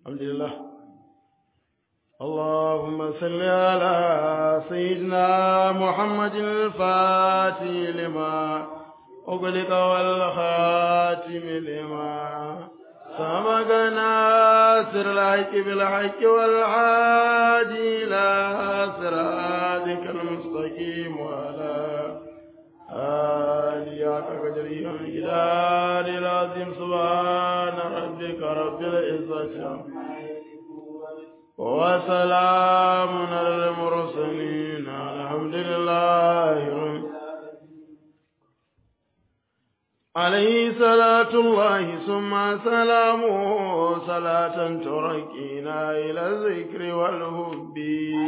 الحمد لله اللهم صل على سيدنا محمد الفاتح لما أغلق والخاتم لما سبق ناصر الحق بالحق والعادي إلى صراطك المستقيم وعلى آليات قدرهم الجلال العظيم سبحان ربك رب العزة وسلام على المرسلين الحمد لله رب عليه صلاة الله ثم سلامه صلاة تركينا إلى الذكر والهب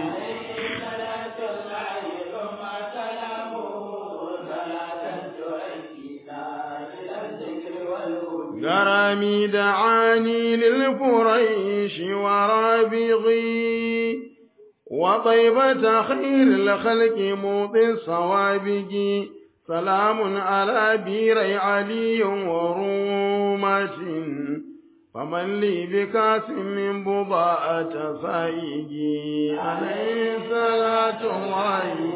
غرامي دعاني للفريش ورابغي وطيبة خير الخلق موطي الصوابق سلام على بير علي ورومة فمن لي بكاس من بضاءة سائقي عليه صلاة الله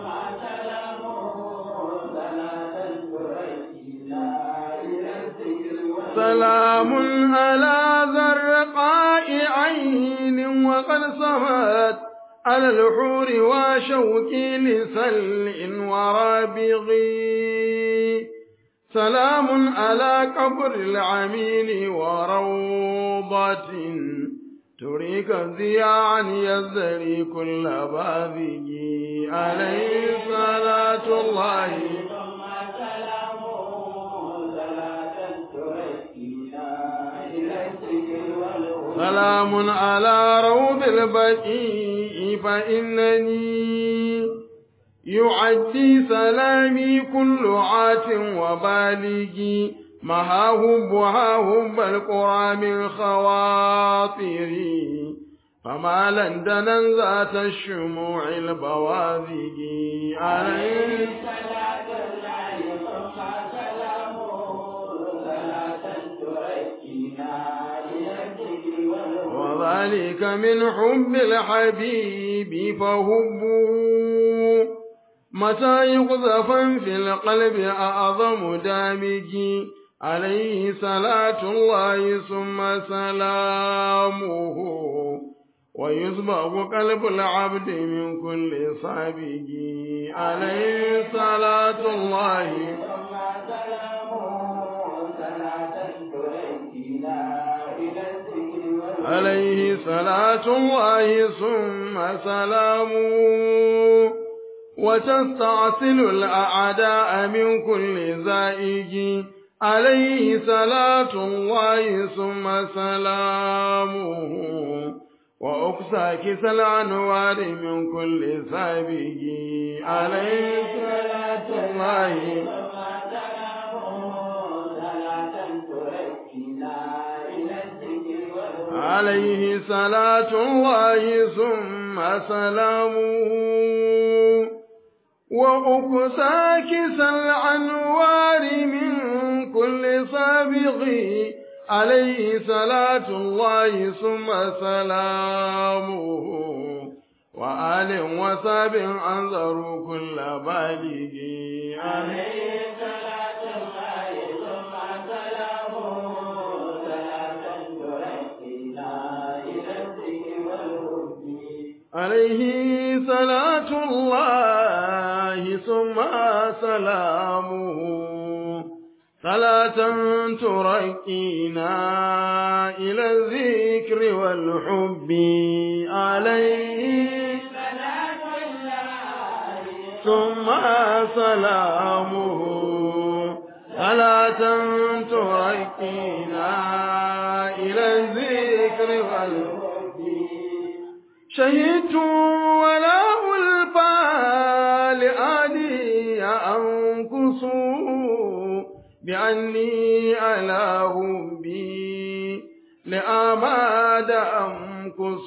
سلام على ذرقاء عين وقد صمت على الحور وشوك لسل ورابغي سلام على قبر العميل وروضة تريك ضياعا يزري كل باذج عليه صلاة الله سلام على روض البقيع فإنني يعدي سلامي كل عات وبالغ مها هبها هب القرى من خواطري فما لندنا ذات الشموع البواذج عليه صلاة الله ثم وذلك من حب الحبيب فهبوا متى يقذفا في القلب أعظم دامج عليه صلاة الله ثم سلامه ويسبق قلب العبد من كل صابج عليه صلاة الله ثم سلامه صلاة تركنا عليه صلاة الله ثم سلامه وتستعسل الأعداء من كل زائج عليه صلاة الله ثم سلامه وأقسى كس الأنوار من كل سابق عليه صلاة الله عليه صلاة الله ثم سلامه وأكساكس الأنوار من كل سابق عليه صلاة الله ثم سلامه وآل وساب أنظروا كل بالغ عليه صلاة الله ثم سلامه عليه صلاة الله ثم سلامه صلاة تركينا إلى الذكر والحب عليه صلاة الله ثم سلامه صلاة تركينا إلى الذكر والحب شهدت ولا ألفى لآلي أنكس بأني على هبي لآماد أمكس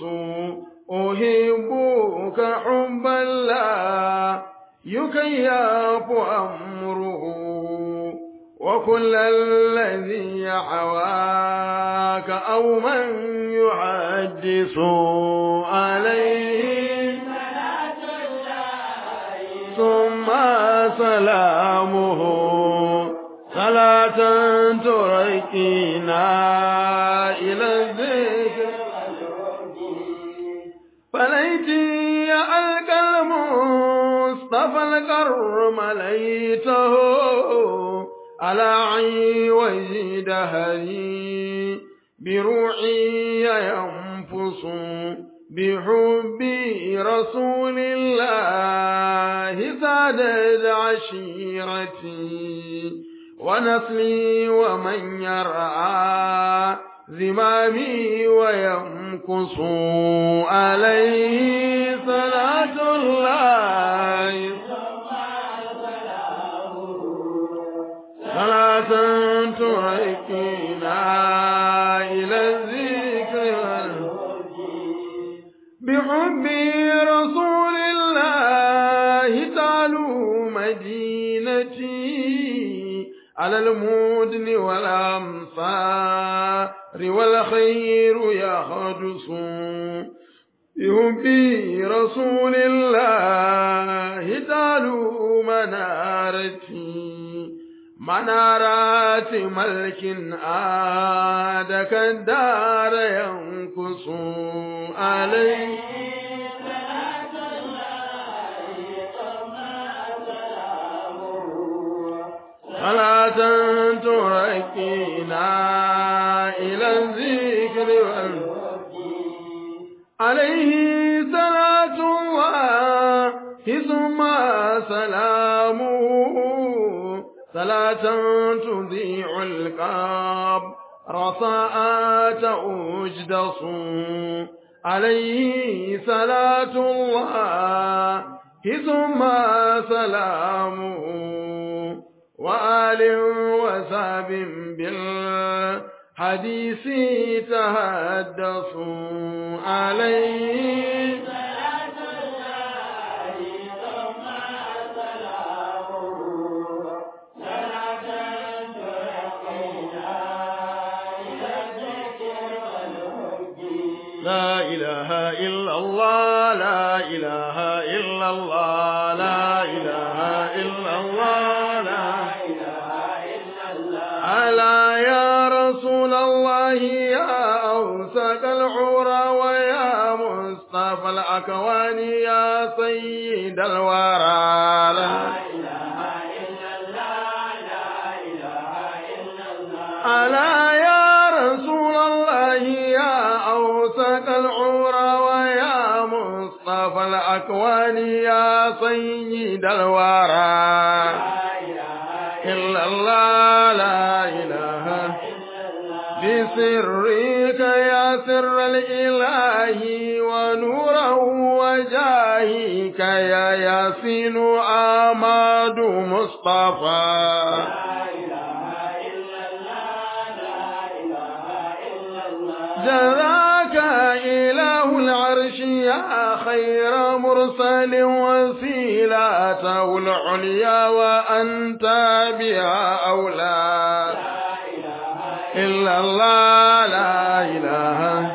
أحبك حبا لا يكيف أمره وكل الذي حواك أو من يحدث عليه ثم سلامه صلاة تركينا إلى الذكر فليتي ألقى المصطفى الكرم ليته على عي دهري بروحي ينفس بحب رسول الله سادت عشيرتي ونسلي ومن يرعى زمامي ويمكص عليه صلاة الله صلاة تركنا إلى الذكر بحب رسول الله تعلو مدينتي على المدن والأمصار والخير يحدث بحب رسول الله تعلو منارتي منارات ملك عاد كالدار ينكس عليه صلاة تركينا إلى الذكر عليه صلاة الله ثم سلامه صلاة تذيع الكاب رصاءات أجدص عليه صلاة الله ثم سلامه وآل وساب بالحديث تهدصوا عليه لا إله إلا الله لا إله إلا الله لا إله إلا الله لا ألا يا رسول الله يا أوسك العرى ويا مصطفى الأكوان يا سيد الورى لا ألا يا رسول الله يا أوسك العرى ويا مصطفى الأكوان يا سيد الورى إلا الله لا إله بسرك يا سر الإله ونوره وجاهك يا ياسين آماد مصطفى جزاك إله العرش يا خير مرسل وسيلته العليا وأنت بها أولى إلا الله لا إله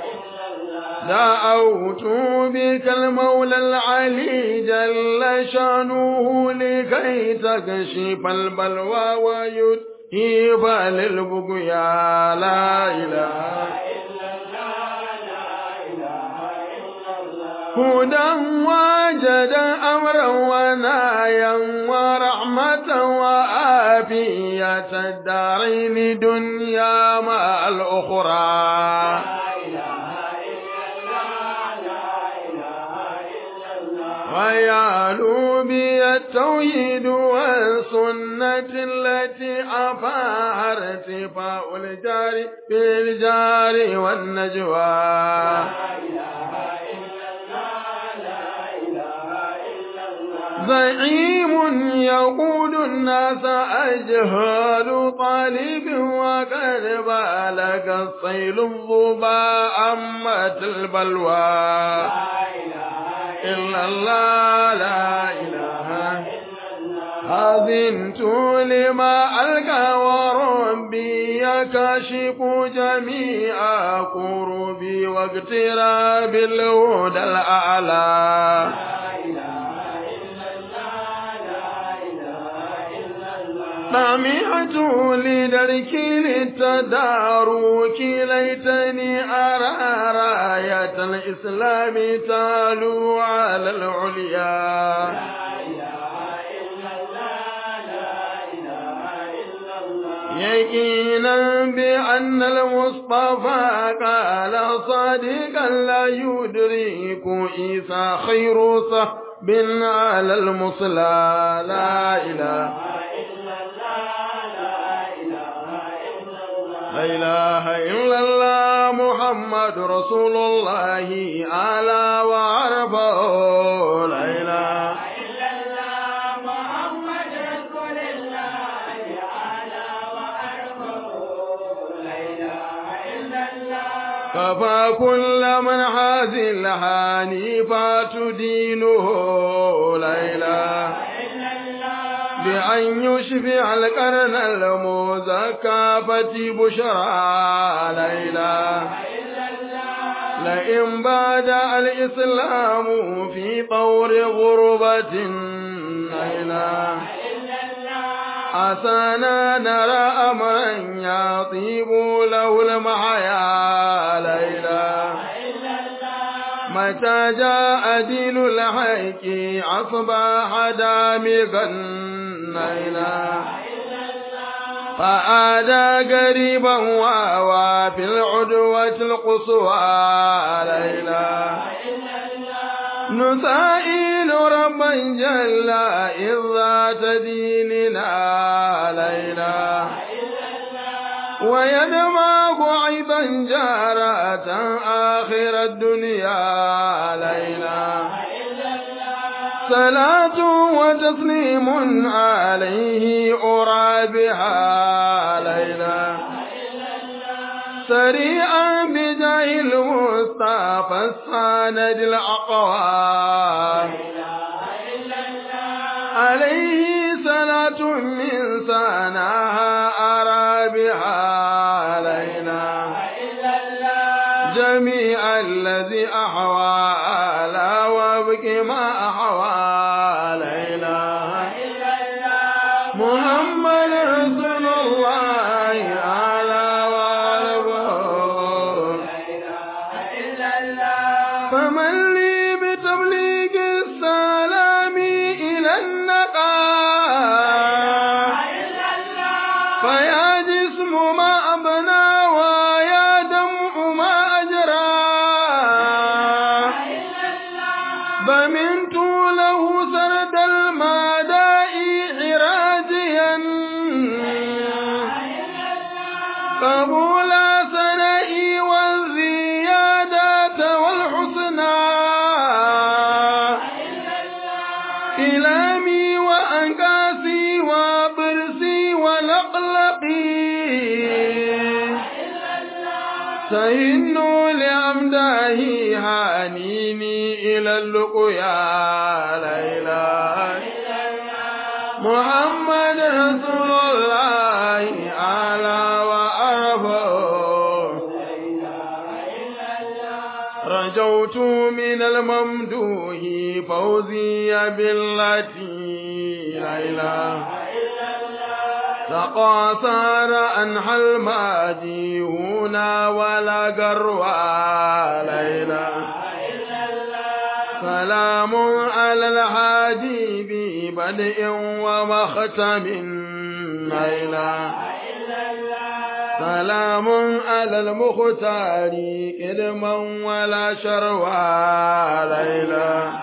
دعوت بك المولى العلي جل شانه لكي تكشف البلوى ويذهب للبقيا لا إله هدى وجد أمرا ونايا ورحمة وآفية الدارين دنيا مع الأخرى ويعلو بي التوحيد والسنة التي أفاها ارتفاع الجار بالجار والنجوى زعيم يقود الناس أجهال طالب وقد بالغ الصيل الظبا أمت البلوى إلا الله لا إله أذنت لما ألقى وربي يكشف جميع كربي واقتراب الهدى الأعلى طمعت لدرك للتدارك ليتني أرى راية الإسلام تالو على العليا يقينا بأن المصطفى قال صادقا لا يدرك إيسى خير صحب على المصلى لا إله لا إله إلا الله محمد رسول الله على وعرفه لا إله كفى كل من حاز الحنيفة دينه لا إله بأن يشفع القرن المزكافة بشرى لا إله لئن بعد الإسلام في طور غربة لا إله عسانا نرى أمرا يطيب له المحيا لا إله متى جاء دين الحق أصبح دامغا لا إله فآدى قريبا وهو في العدوة القصوى لا إله نسائل ربا جل إذ ذات ديننا لا إله ويدمغ أيضا جارة آخر الدنيا لا إله صلاة وتسليم عليه أرى بها لا إله سريعا بجاه المصطفى الساند الأقوى عليه صلاة من سناها أرى بها لا إله جميع الذي أحوى على وابك ما أحوى لا إله محمد رسول الله على وعلى فمن لي بتبليغ السلام إلى النقاء فيا جسم ما أبنى ويا دمع ما أجرى ضمنت له سرد المداء عراجيا قبول سنائي والزيادة والحسنى إلامي وأنكاسي وضرسي ولقلقي سهن لأمداه هانيني إلى اللقيا لا إله محمد رسول الله على وأرفه رجوت من الممدوح فوزي بالتي لا إله تقاصر أنحى الماديون ولا قروى لا إله سلام على الحاجب بدء ومختم لا إله سلام على المختار كرما ولا شروى لا إله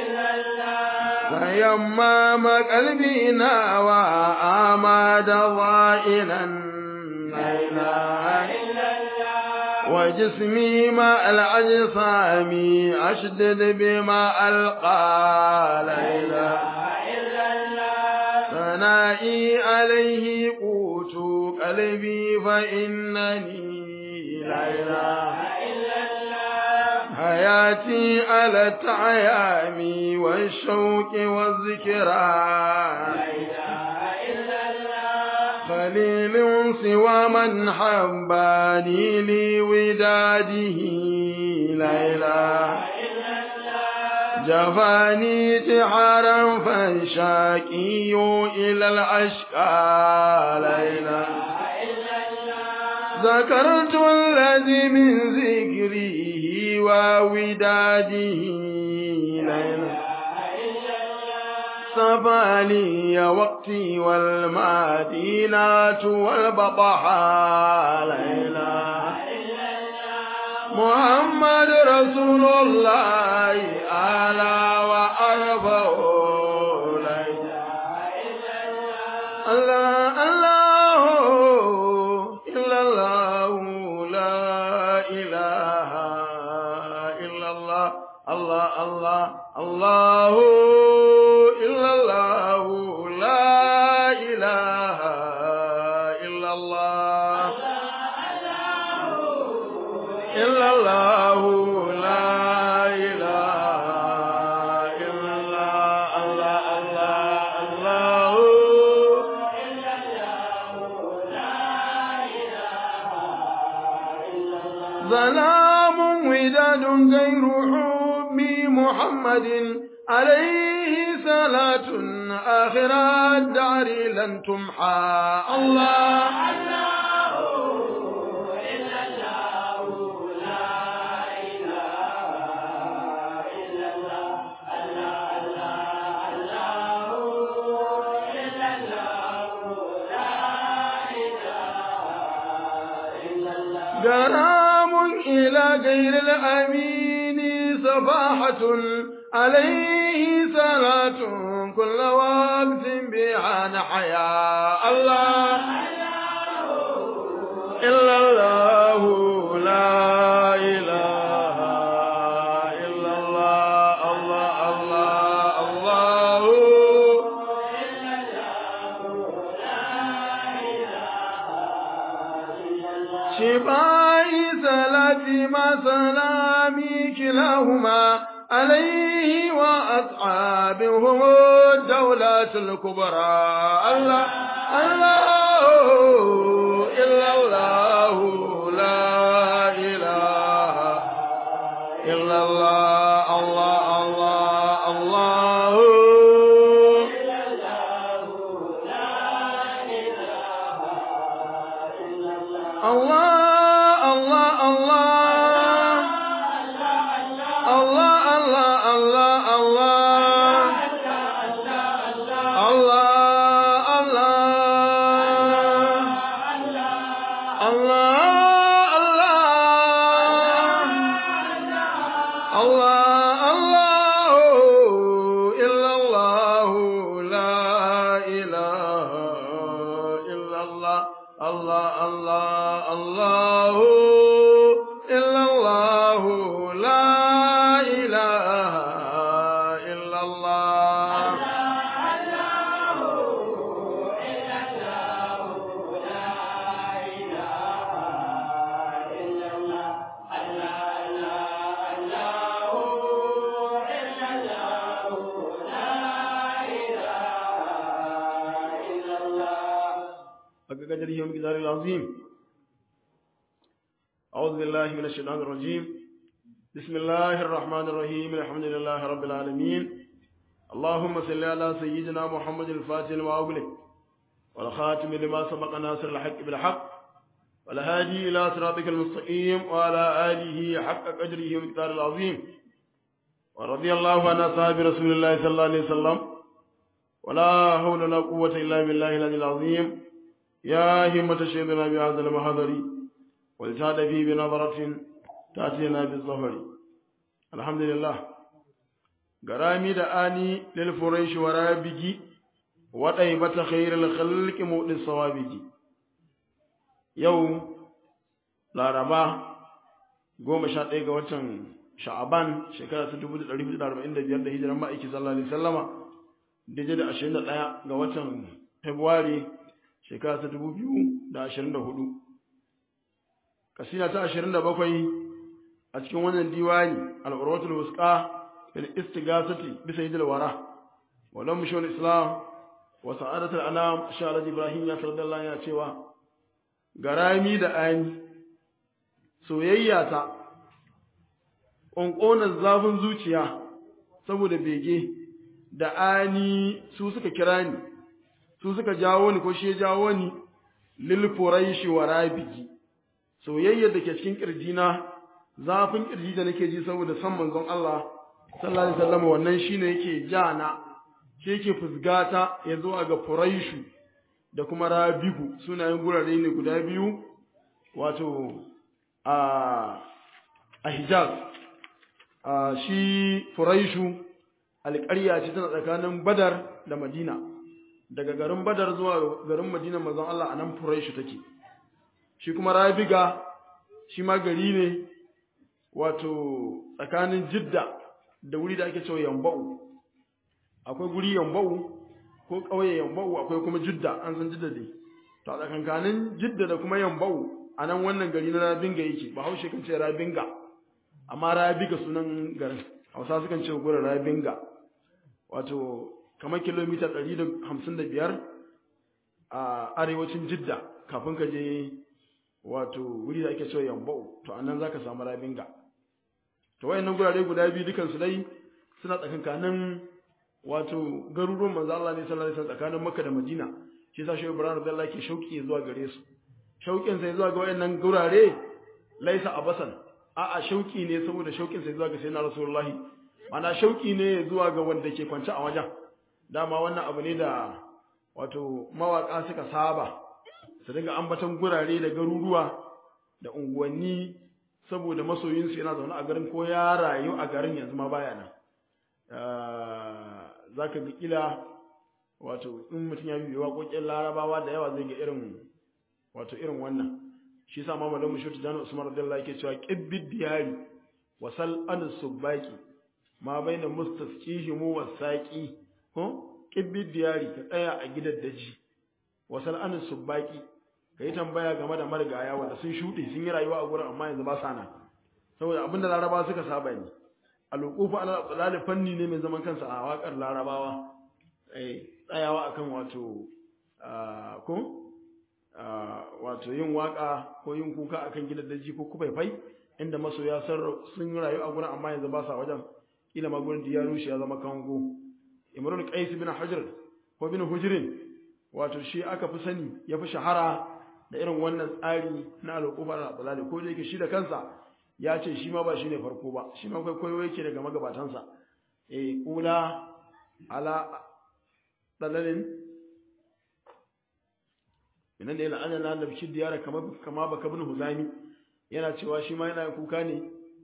فيمام قلبنا وآماد ضائلا لا إله وجسمي مع الأجسام أشدد بما ألقى لا إله ثنائي عليه قوت قلبي فإنني لا إله حياتي على التعيام والشوق والذكرى خليل سوى من حباني لوداده لا إله جفاني جحارا فانشاكي إلى الأشقى لا إله ذكرت الذي من ذكره ووداده لا إله صفالي وقتي والمدينة والبطحاء لا إله محمد رسول الله أعلى وأرفع لا إله الله الله إلا الله لا إله إلا الله الله الله الله إلا الله لا إله إلا الله إلا الله لا إله إلا الله الله الله الله ظلام وداد غير حب محمد عليه صلاة آخر الدار لن تمحى الله غرام إلى غير الأمين صفاحة عليه صلاة كل وقت بها نحيا الله إلا الله لا إله إلا الله الله الله الله شفائي صلاتي ما سلامي كلاهما عليه وأصحابهم الدولة الكبرى الله الله إلا الله لا إله إلا الله الله الله الله الله الله الله الله الله الله الله الله الله الله الله الله إلا الله لا إله إلا الله الله الله الله إلا الله لا إله إلا الله حق قدره ومقداره العظيم أعوذ بالله من الشيطان الرجيم بسم الله الرحمن الرحيم الحمد لله رب العالمين اللهم صل على سيدنا محمد الفاتح لما أغلق والخاتم لما سبق ناصر الحق بالحق والهادي إلى صراطك المستقيم وعلى آله حق قدره ومقداره العظيم ورضي الله عن أصحاب رسول الله صلى الله عليه وسلم ولا حول ولا قوة إلا بالله العلي العظيم يا همة شيخنا بهذا المحضر ولتعد فيه بنظرة تأتينا بالظهر الحمد لله غرامي دعاني للفريش ورابجي وطيبة خير الخلق مؤل الصوابجي يوم لا ربا goma sha ɗaya ga watan sha'aban shekara ta dubu da ɗari hudu da arba'in da biyar da hijiran ma'aiki sallallahu alaihi sallama daidai da ashirin da ɗaya ga watan februari shekara ta dubu biyu da ashirin da hudu kasina ta ashirin da bakwai a cikin wannan diwani al-urwatul wusqa fil istighasati bi sayyidil wara wa lam shul islam wa sa'adatul anam sharad ibrahim ya sallallahu ya cewa garami da ani soyayya ta ƙonƙonar zafin zuciya saboda bege da ani su suka kira ni su suka jawo ni ko shi ya jawo ni lil quraishi wa rabiji soyayyar da ke cikin kirjina zafin kirji da nake ji saboda san manzon Allah sallallahu alaihi wasallam wannan shine yake jana shi yake fusgata ya zo ga quraishu da kuma rabigu sunayen gurare ne guda biyu wato a a Hijaz a shi quraishu alƙarya ce tana tsakanin Badar da Madina daga garin Badar zuwa garin Madina manzon Allah anan quraishu take shi kuma Rabiga shi ma gari ne wato tsakanin Jidda da wuri da ake cewa Yamba'u akwai guri Yamba'u ko ƙauye Yamba'u akwai kuma Jidda an san Jidda dai to a tsakankanin Jidda da kuma Yamba'u anan wannan gari na Rabinga yake ba haushe kan ce Rabinga amma Rabiga sunan garin Hausa sukan ce gurin Rabinga wato kamar kilomita 155 a arewacin Jidda kafin ka je wato wuri da ake cewa Yamba'u to anan zaka samu Rabinga to wayannan gurare guda biyu dukan su dai suna tsakankanin wato garuruwan manzo Allah ne sallallahu alaihi wasallam tsakanin Makka da Madina shi yasa Shehu Ibrahim radiyallahu ke shauki zuwa gare su shaukin sai zuwa ga wayannan gurare laisa abasan a'a shauki ne saboda shaukin sai zuwa ga sayyidina Rasulullahi ana shauki ne zuwa ga wanda ke kwance a wajen dama wannan abu ne da wato mawaka suka saba su dinga ambaton gurare da garuruwa da unguwanni saboda masoyinsu yana zaune a garin ko ya rayu a garin yanzu ma baya nan za ka ga kila wato in mutum ya bibiyo waƙoƙin larabawa da yawa zai ga irin wato irin wannan shi sa ma malamu shi tijani usman radiyallahu yake cewa qibbid diyari wa sal an subaki ma baina mustasqihi mu wasaqi ko qibbid diyari ka tsaya a gidan daji wa sal an subaki kai tambaya game da marigaya wanda sun shuɗe sun yi rayuwa a gurin amma yanzu ba sa nan saboda abinda larabawa suka saba ne alƙufu ala tsalali fanni ne mai zaman kansa a waƙar larabawa tsayawa akan wato ko wato yin waƙa ko yin kuka akan gidan daji ko kufaifai inda masoya sun rayu a gurin amma yanzu ba sa wajen ila ma gurin ya rushe ya zama kango imrul qais bin hajar ko bin hujrin wato shi aka fi sani ya fi shahara da irin wannan tsari na alƙufu ala tsalali ko da yake shi da kansa ya ce shi ma ba shi ne farko ba shi ma kwaikwayo yake daga magabatansa e kula ala dalalin inan da yana ana na da shi diyara kama baka bin huzami yana cewa shi ma yana kuka ne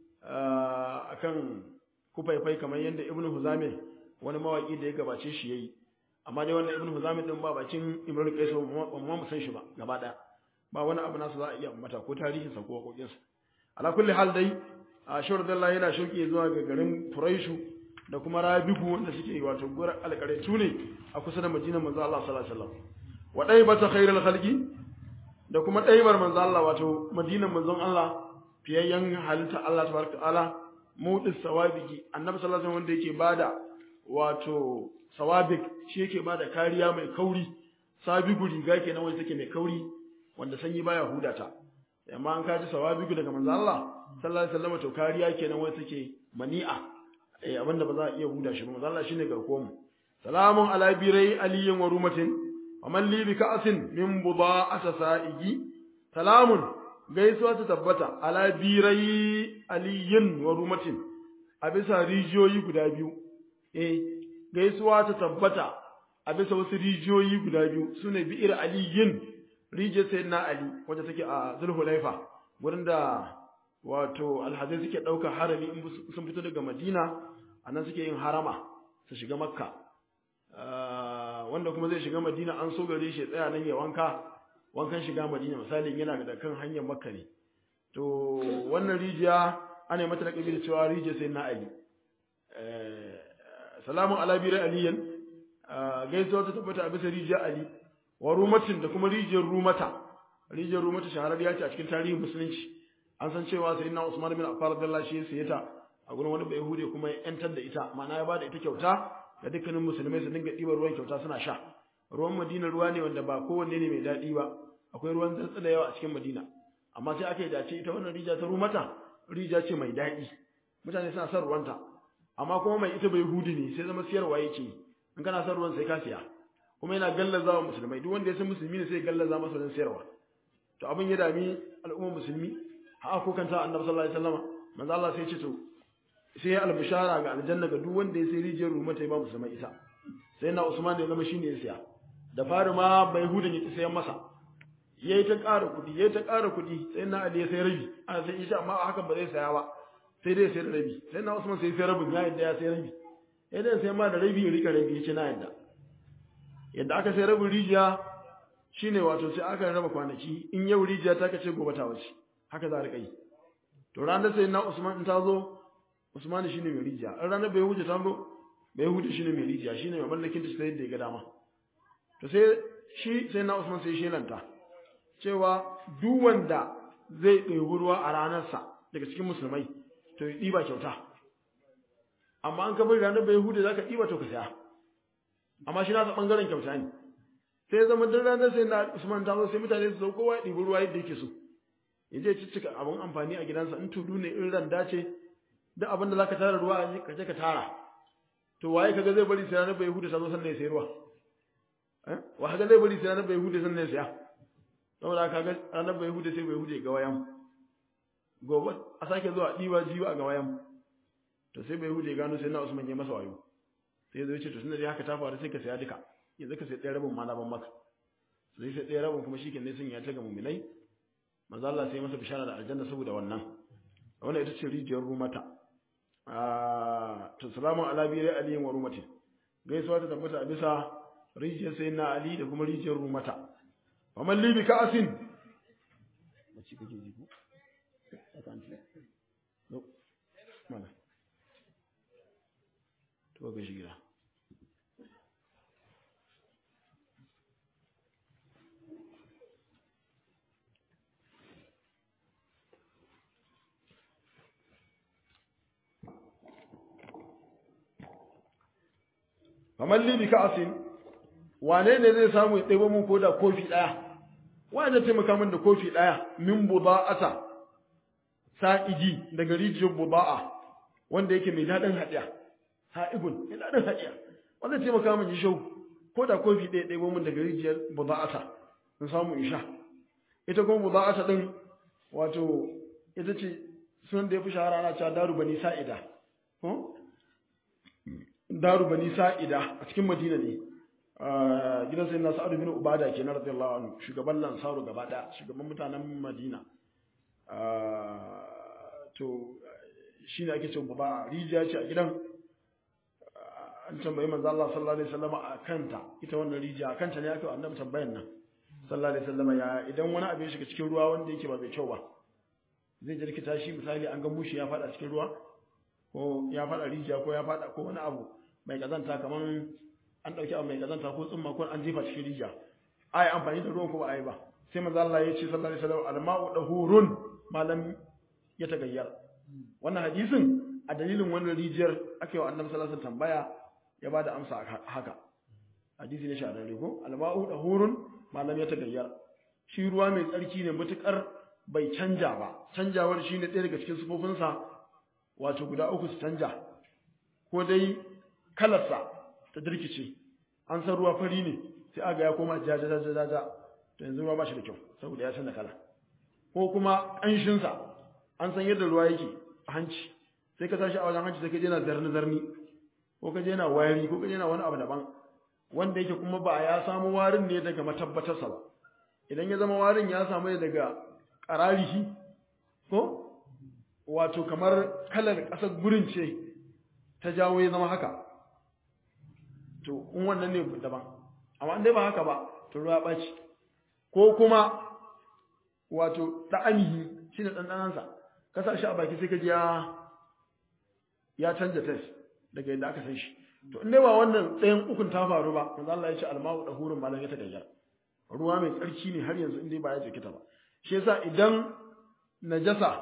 akan kufaifai kamar yadda ibnu huzami wani mawaki da ya gabace shi yayi amma dai wannan ibnu huzami din ba bakin ibnu qais ba mu san shi ba gaba daya ba wani abu nasu za a iya mata ko tarihin sa ko wakokinsa ala kulli hal dai a shawar dalla yana shauki zuwa ga garin Furaishu da kuma Rabigu wanda suke wato gurar alƙaratu ne a kusa da Madinar manzo Allah sallallahu alaihi wasallam wa daibata khairul khalqi da kuma daibar manzo Allah wato Madinar manzon Allah fiyayyen halitta Allah tabaraka ta'ala mudis sawabiki annabi sallallahu alaihi wasallam wanda yake bada wato sawabik shi yake bada kariya mai kauri sabigu riga kenan wanda take mai kauri wanda sanyi baya hudata amma an kaji sawabigu daga manzo Allah sallallahu alaihi wasallam to kariya kenan wai take mani'a eh abinda ba za a iya huda shi ba manzo Allah shine garkuwar mu salamun ala birai aliyin wa rumatin wa man li bi ka'sin min buda'ata sa'igi salamun gaisuwa ta tabbata ala birai aliyin wa rumatin a bisa rijiyoyi guda biyu eh gaisuwa ta tabbata a bisa wasu rijiyoyi guda biyu sune bi'ir aliyin rijiyar sayyidina Ali wacce take a Zulhulaifa wurin da wato alhazai suke ɗaukar harami in sun fito daga Madina anan suke yin harama su shiga Makka wanda kuma zai shiga Madina an so gare shi tsaya nan ya wanka wankan shiga Madina misali yana da kan hanyar Makka ne to wannan rijiya ana mata da kabila cewa rijiyar sayyidina Ali salamun ala bi aliyan gaisuwa ta tabbata a bisa rijiyar Ali wa rumatin da kuma rijiyar rumata rijiyar rumata shahararriya ce a cikin tarihin musulunci an san cewa sayyidina Usman bin Affan radiyallahu shi ya saye ta a gurin wani Yahudi kuma ya yantar da ita ma'ana ya bada ita kyauta ga dukkanin musulmai su dinga ɗiba ruwan kyauta suna sha ruwan Madina ruwa ne wanda ba kowanne ne mai daɗi ba akwai ruwan tsantsa da yawa a cikin Madina amma sai aka yi dace ita wannan rija ta rumata rija ce mai daɗi mutane suna son ruwanta amma kuma mai ita bai hudi ne sai zama siyarwa yake in kana son ruwan sai ka siya kuma yana gallaza wa musulmai duk wanda ya san musulmi ne sai ya gallaza masa wajen siyarwa to abin ya dami al'ummar musulmi ha ko kanta annabi sallallahu alaihi wasallam manzo Allah sai ya ce to sai ya albishara ga aljanna ga duk wanda ya sai rijiyar rumata ya ba musulmai ita sai na Usman ya zama shine ya siya da fari ma bai hudun ya sayan masa yayi ta ƙara kuɗi yayi ta ƙara kuɗi sai na Ali ya sai rabi ana sai Isha amma hakan ba zai saya ba sai dai sai da rabi sai na Usman sai sai rabin ya yadda ya sai rabi idan sai ma da rabi ya rika rabi yace na yadda yadda aka sai rabin rijiya shine wato sai aka raba kwanaki in yau rijiya ta kace gobe ta wuce haka za a rika yi to ranar sai na Usman in ta zo Usman shine mai rijiya in ranar bai huce ta zo bai huce shine mai rijiya shine mai mallakin ta sai da ya ga dama to sai shi sai na Usman sai shelanta cewa duk wanda zai ɗebi ruwa a ranarsa daga cikin musulmai to ya ɗiba kyauta amma an kamar ranar bai hude za ka ɗiba to ka saya amma shi nasa ɓangaren kyauta ne sai zama duk ranar sai na usman ta zo sai mutane su zo kowa ya ɗibi ruwa yadda yake so ya je ciccika abin amfani a gidansa in tudu ne in randa ce duk abin da za ka tara ruwa a ka je ka tara to waye kaga zai bari sai ranar bai hude ta zo sannan ya sayi ruwa wa kaga zai bari sai ranar bai hude sannan ya saya saboda kaga ranar bai hude sai bai hude ga wayan gobe a sake zuwa diwa jiwa a ga wayan to sai bai hude gano sai na Usman ya masa wayo sai zai ce to tunda dai haka ta faru sai ka saya duka yanzu ka sai ɗaya rabin ma na ban maka sai sai ɗaya rabin kuma shikenan ne sun ya ta ga mu'minai manzo Allah sai masa bishara da aljanna saboda wannan wannan ita ce rijiyar rumata ah to salamu ala bi ali wa rumatin gaisuwa ta tabbata a bisa rijiyar sayyidina ali da kuma rijiyar rumata ومن لي بكأس faman li bi ka'asin wane ne zai samu ya ɗebo mun koda kofi ɗaya wa zai taimaka min da kofi ɗaya min buda'ata sa'iji daga rijiyar buda'a wanda yake mai daɗin haɗiya ha'ibun mai daɗin haɗiya wanda taimaka min shau ko da kofi ɗaya ɗaya min daga rijiyar buda'ata in samu in sha ita kuma buda'ata ɗin wato ita ce sunan da ya fi shahara ana cewa daru bani sa'ida ko daru bani sa'ida a cikin madina ne gidan sai na sa'adu bin ubada ke na radiyallahu anhu shugaban lansaru gaba daya shugaban mutanen madina to shi ne ake cewa ba rijiya ce a gidan an tambayi manzo Allah sallallahu alaihi wasallam a kanta ita wannan rijiya a kanta ne aka yi annabi tambayan nan sallallahu alaihi wasallam ya idan wani abu ya shiga cikin ruwa wanda yake ba mai kyau ba zai jirkita shi misali an ga mushi ya fada cikin ruwa ko ya fada rijiya ko ya fada ko wani abu mai kazanta kaman an ɗauki abu mai kazanta ko tsumma ko an jefa cikin rijiya ai amfani da ruwan ko ba ai ba sai manzo Allah ya ce sallallahu alaihi wasallam al-ma'u dahurun malam ya tagayyar wannan hadisin a dalilin wannan rijiyar ake wa annabi sallallahu alaihi wasallam tambaya ya bada amsa haka hadisi ne shahararre ko al-ma'u dahurun malam ya tagayyar shi ruwa mai tsarki ne mutukar bai canja ba canjawar shine ɗaya daga cikin sufofinsa wato guda uku su canja ko dai kalarsa ta dirkice an san ruwa fari ne sai aga ya koma jaja jaja jaja to yanzu ruwa ba shi da kyau saboda ya canza kala ko kuma ƙanshinsa an san yadda ruwa yake a hanci sai ka tashi a wajen hanci sai ka je na zarni zarni ko ka je na wayari ko ka je na wani abu daban wanda yake kuma ba ya samu warin ne daga matabbatarsa ba idan ya zama warin ya samu ne daga ƙararihi ko wato kamar kalar ƙasar gurin ce ta jawo ya zama haka to in wannan ne daban amma in dai ba haka ba to ruwa ɓaci ko kuma wato ɗa'anihi shi ne ɗanɗanansa ka sa shi a baki sai ka ji ya ya canja test daga yadda aka san shi to in dai ba wannan ɗayan ukun ta faru ba manzo Allah ya ce alma'u da hurun malam ya ta gayyar ruwa mai tsarki ne har yanzu in dai ba ya jikita ba shi yasa idan najasa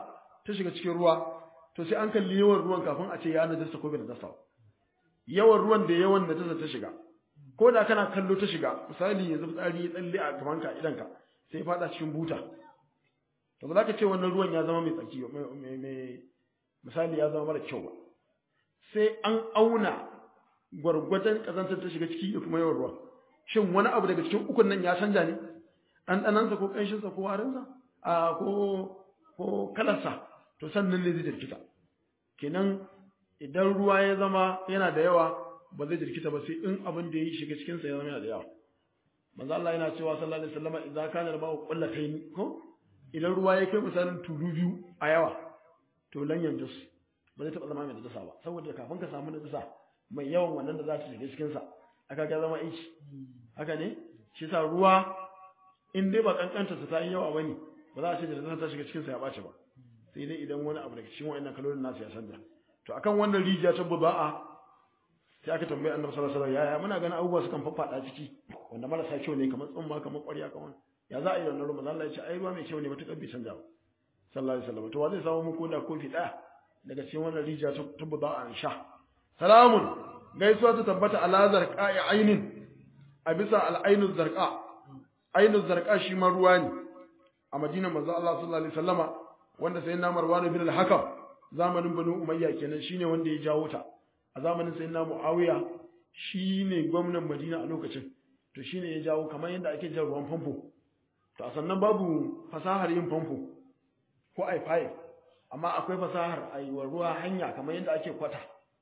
ta shiga cikin ruwa to sai an kalli yawan ruwan kafin a ce ya najasa ko bai najasa yawan ruwan da yawan najasa ta shiga ko da kana kallo ta shiga misali yanzu fitsari ya tsalle a gabanka idanka sai fada cikin buta to ba za ka ce wannan ruwan ya zama mai tsaki mai misali ya zama mara kyau ba sai an auna gwargwadon kazantar ta shiga ciki da kuma yawan ruwa shin wani abu daga cikin ukun nan ya canja ne ɗanɗanansa ko ƙanshinsa ko warinsa a ko ko kalarsa to sannan ne zai jirkita kenan idan ruwa ya zama yana da yawa ba zai jirkita ba sai in abin da ya shiga cikinsa ya zama yana da yawa manzo Allah yana cewa sallallahu alaihi wasallam idan kana da ma'u qullatayn ko idan ruwa ya kai misalin tulu biyu a yawa to lan yanjus ba zai taba zama mai najasa ba saboda kafin ka samu najasa mai yawan wannan da za ta shiga cikin sa aka ga zama aiki haka ne shi sa ruwa in dai ba kankanta sa ta yi yawa bane ba za a ce da najasa ta shiga cikin sa ya bace ba sai dai idan wani abu daga cikin wa'annan kalolin nasu ya canja to akan wannan rijiya ta buba'a sai aka tambaye annabi sallallahu alaihi wasallam yaya muna ganin abubuwa sukan faffada ciki wanda marasa kyau ne kamar tsumma kamar ƙwarya kamar ya za a yi wannan ruwa Allah ya ce ai ruwa mai kyau ne matuƙar bai canja ba sallallahu alaihi wasallam to wa zai samu muku da kofi ɗaya daga cikin wannan rijiya ta tabbata an sha salamun gaisuwa ta tabbata ala zarqa'i ainin a bisa al-ainu zarqa ainu zarqa shi ma ruwa ne a Madina manzo Allah sallallahu alaihi wasallama wanda sai na Marwan bin al-Hakam zamanin Banu Umayya kenan shine wanda ya jawo ta a zamanin sai na Muawiya shine gwamnan Madina a lokacin to shine ya jawo kamar yadda ake jan ruwan famfo to a sannan babu fasahar yin famfo ko ai pipe amma akwai fasahar ai wa ruwa hanya kamar yadda ake kwata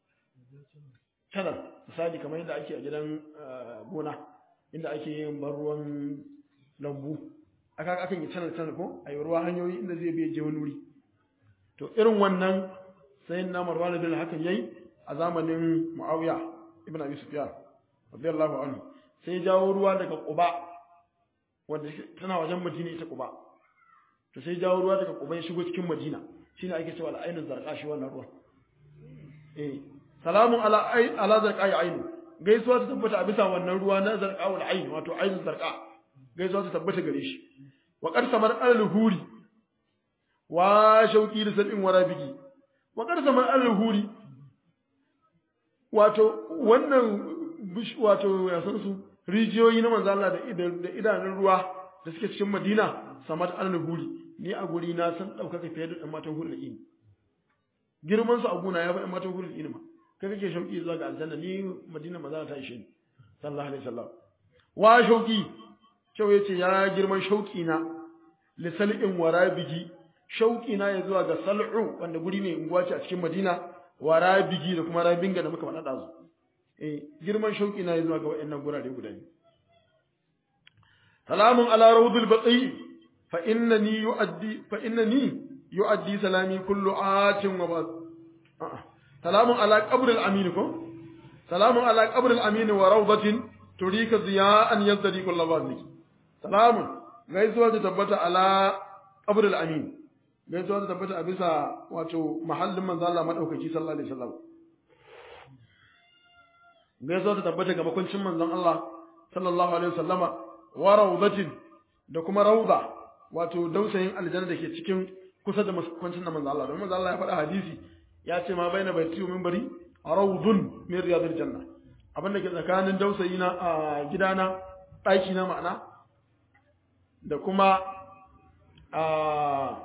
channel misali kamar yadda ake a gidan gona inda ake yin ban ruwan lambu aka akan yi channel channel ko ai ruwa hanyoyi inda zai biye je wani wuri to irin wannan sai na Marwan bin hakan yayi a zamanin Muawiya ibn Abi Sufyan radiyallahu anhu sai jawo ruwa daga Quba wanda tana wajen Madina ita Quba to sai jawo ruwa daga Quba ya shigo cikin Madina shine ake cewa al-ainul zarqa shi wannan ruwa eh salamun ala ay ala zarqa ya ainu gaisuwa ta tabbata a bisa wannan ruwa na zarqa wal ain wato ainul zarqa gaisuwa ta tabbata gare shi wa qad samar al-huri wa shauki da sabin warabigi wa qad samar al-huri wato wannan wato ya san su rijiyoyi na manzo Allah da idanun ruwa da suke cikin Madina samat al-huri ni a guri na san daukaka fiye da dan matan hurul ini girman su a guna ya fi dan matan hurul ini ma kai kake shauki zuwa ga aljanna ni Madina manzo ta ishe ni sallallahu alaihi wasallam wa shauki kyau yace ya girman shauki na li sal'in warabigi shauki na ya zuwa ga sal'u wanda guri ne unguwa ce a cikin Madina warabigi da kuma rabinga da muka faɗa da su eh girman shauki na zuwa ga wayannan gurare guda biyu salamun ala rawdul baqi fa innani yuaddi fa innani yuaddi salami kullu atin wa ba'd salamun ala qabr al amin ko salamun ala qabr al amin wa rawdatin turika ziya'an yazdadi kullu ba'd salamun gaisuwa ta tabbata ala qabr al amin gaisuwa ta tabbata a bisa wato mahallin manzo Allah madaukaki sallallahu alaihi wasallam gaisuwa ta tabbata ga makuncin manzon Allah sallallahu alaihi wasallama wa rawdatin da kuma rawda wato dausayin aljanna dake cikin kusa da makuncin da manzon Allah don manzon Allah ya faɗa hadisi ya ce ma baina baiti wa minbari rawdun min riyadil janna abin da ke tsakanin dausayi na a gidana ɗaki na ma'ana da kuma a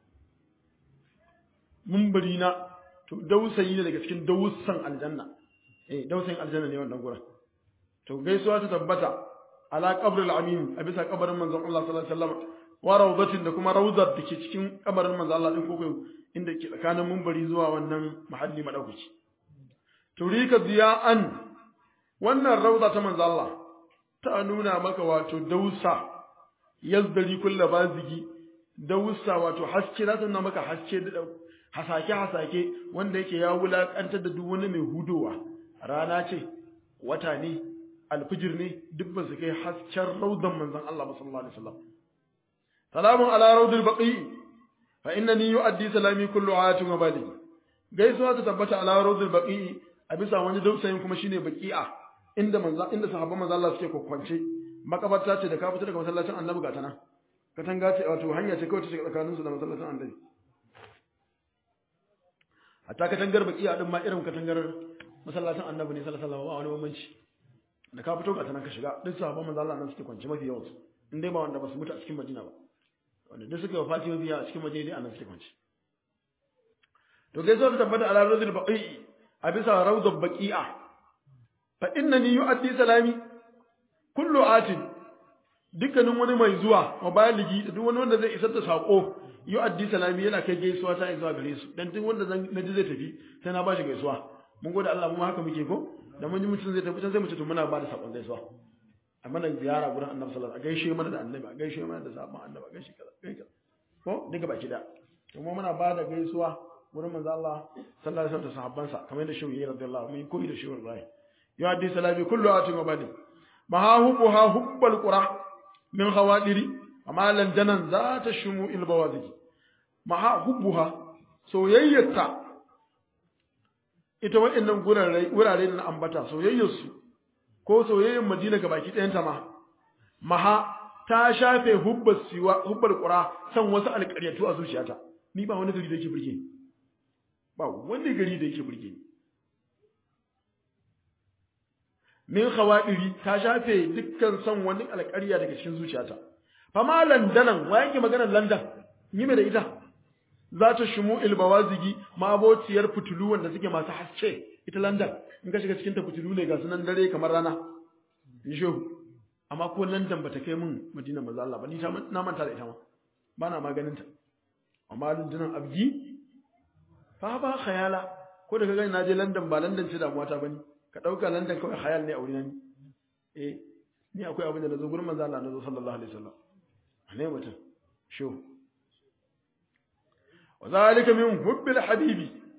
minbari na to dausayi ne daga cikin dausan aljanna eh dausayin aljanna ne wannan gurin to gaisuwa ta tabbata ala qabril amin a bisa kabarin manzon Allah sallallahu alaihi wasallam wa rawdatin da kuma rawdar da ke cikin kabarin manzon Allah din koko inda ke tsakanin munbari zuwa wannan mahalli madaukaki turika ziya'an wannan rawda ta manzon Allah ta nuna maka wato dausa yazdari kullu bazigi dausa wato haske za ta nuna maka haske da hasake hasake wanda yake ya wulakantar da duk wani mai hudowa rana ce wata ne alfijir ne duk ba su kai hasken raudan manzon Allah sallallahu alaihi wasallam salamun ala raudil baqi fa innani yu'addi salami kullu ayatin wa baligh gaisuwa ta tabbata ala raudil baqi a bisa wani dausayin kuma shine baqi'a inda manzon inda sahabban manzon Allah suke kokwance makabarta ce da ka fita daga masallacin annabi ga tana katanga ce wato hanya ce kawai ta shiga tsakaninsu da masallacin annabi hatta katangar bakiya din ma irin katangar masallacin annabi ne sallallahu alaihi wasallam ba wani bambanci da ka fito ka sanan ka shiga duk sahabban manzo Allah nan suke kwance mafi yawan su in dai ba wanda ba su mutu a cikin Madina ba wanda duk suka wafati mafi yawa a cikin Madina dai anan suke kwance to gaisuwa ta tabbata ala rawdul baqi a bisa rawdul baqi'a fa innani yu'addi salami kullu atin dukkanin wani mai zuwa wa baligi da duk wani wanda zai isar da sako yu'addi salami yana kai gaisuwa ta zuwa gare su dan duk wanda zan naji zai tafi sai na bashi gaisuwa mun gode Allah mu haka muke ko da mun ji mutum zai tafi sai mu ce to muna ba da sakon gaisuwa a mana ziyara gurin Annabi sallallahu alaihi wasallam a gaishe mana da Annabi a gaishe mana da sabon Annabi a gaishe kaza gaishe ko duka baki da kuma muna ba da gaisuwa wurin manzo Allah sallallahu alaihi wasallam da sahabbansa kamar yadda shehu radiyallahu anhu koyi da shehu Ibrahim ya haddi salami kullu atin wa badi ma ha hubu ha hubbal qura min khawadiri amma lan janan za ta shumu il bawaziki ma ha hubbuha soyayyarta ita wa'annan gurare wurare da na ambata soyayyarsu ko soyayyar Madina ga baki ɗayanta ma maha ta shafe hubbar siwa hubbar qura san wasu alƙaryatu a zuciyata ni ba wani gari da yake burge ni ba wani gari da yake burge ni min khawadiri ta shafe dukkan san wani alƙarya daga cikin zuciyata fama landanan wa yake maganar landan yi mai da ita za ta shumu ilbawazigi mabociyar fitulu wanda suke masu haske ita landan in ka shiga cikin ta fitulu ne ga sunan dare kamar rana in shehu amma ko landan bata kai min madina maza Allah ba ni ta na manta da ita ma ba na maganin ta amma landanan abgi fa ba khayala ko da ka gani na je landan ba landan ce damuwa ta bane ka dauka landan kawai khayal ne a wurin ni eh ni akwai abin da nazo gurin manzo Allah nazo sallallahu alaihi wasallam ne mutum shehu وذلك من حب الحبيب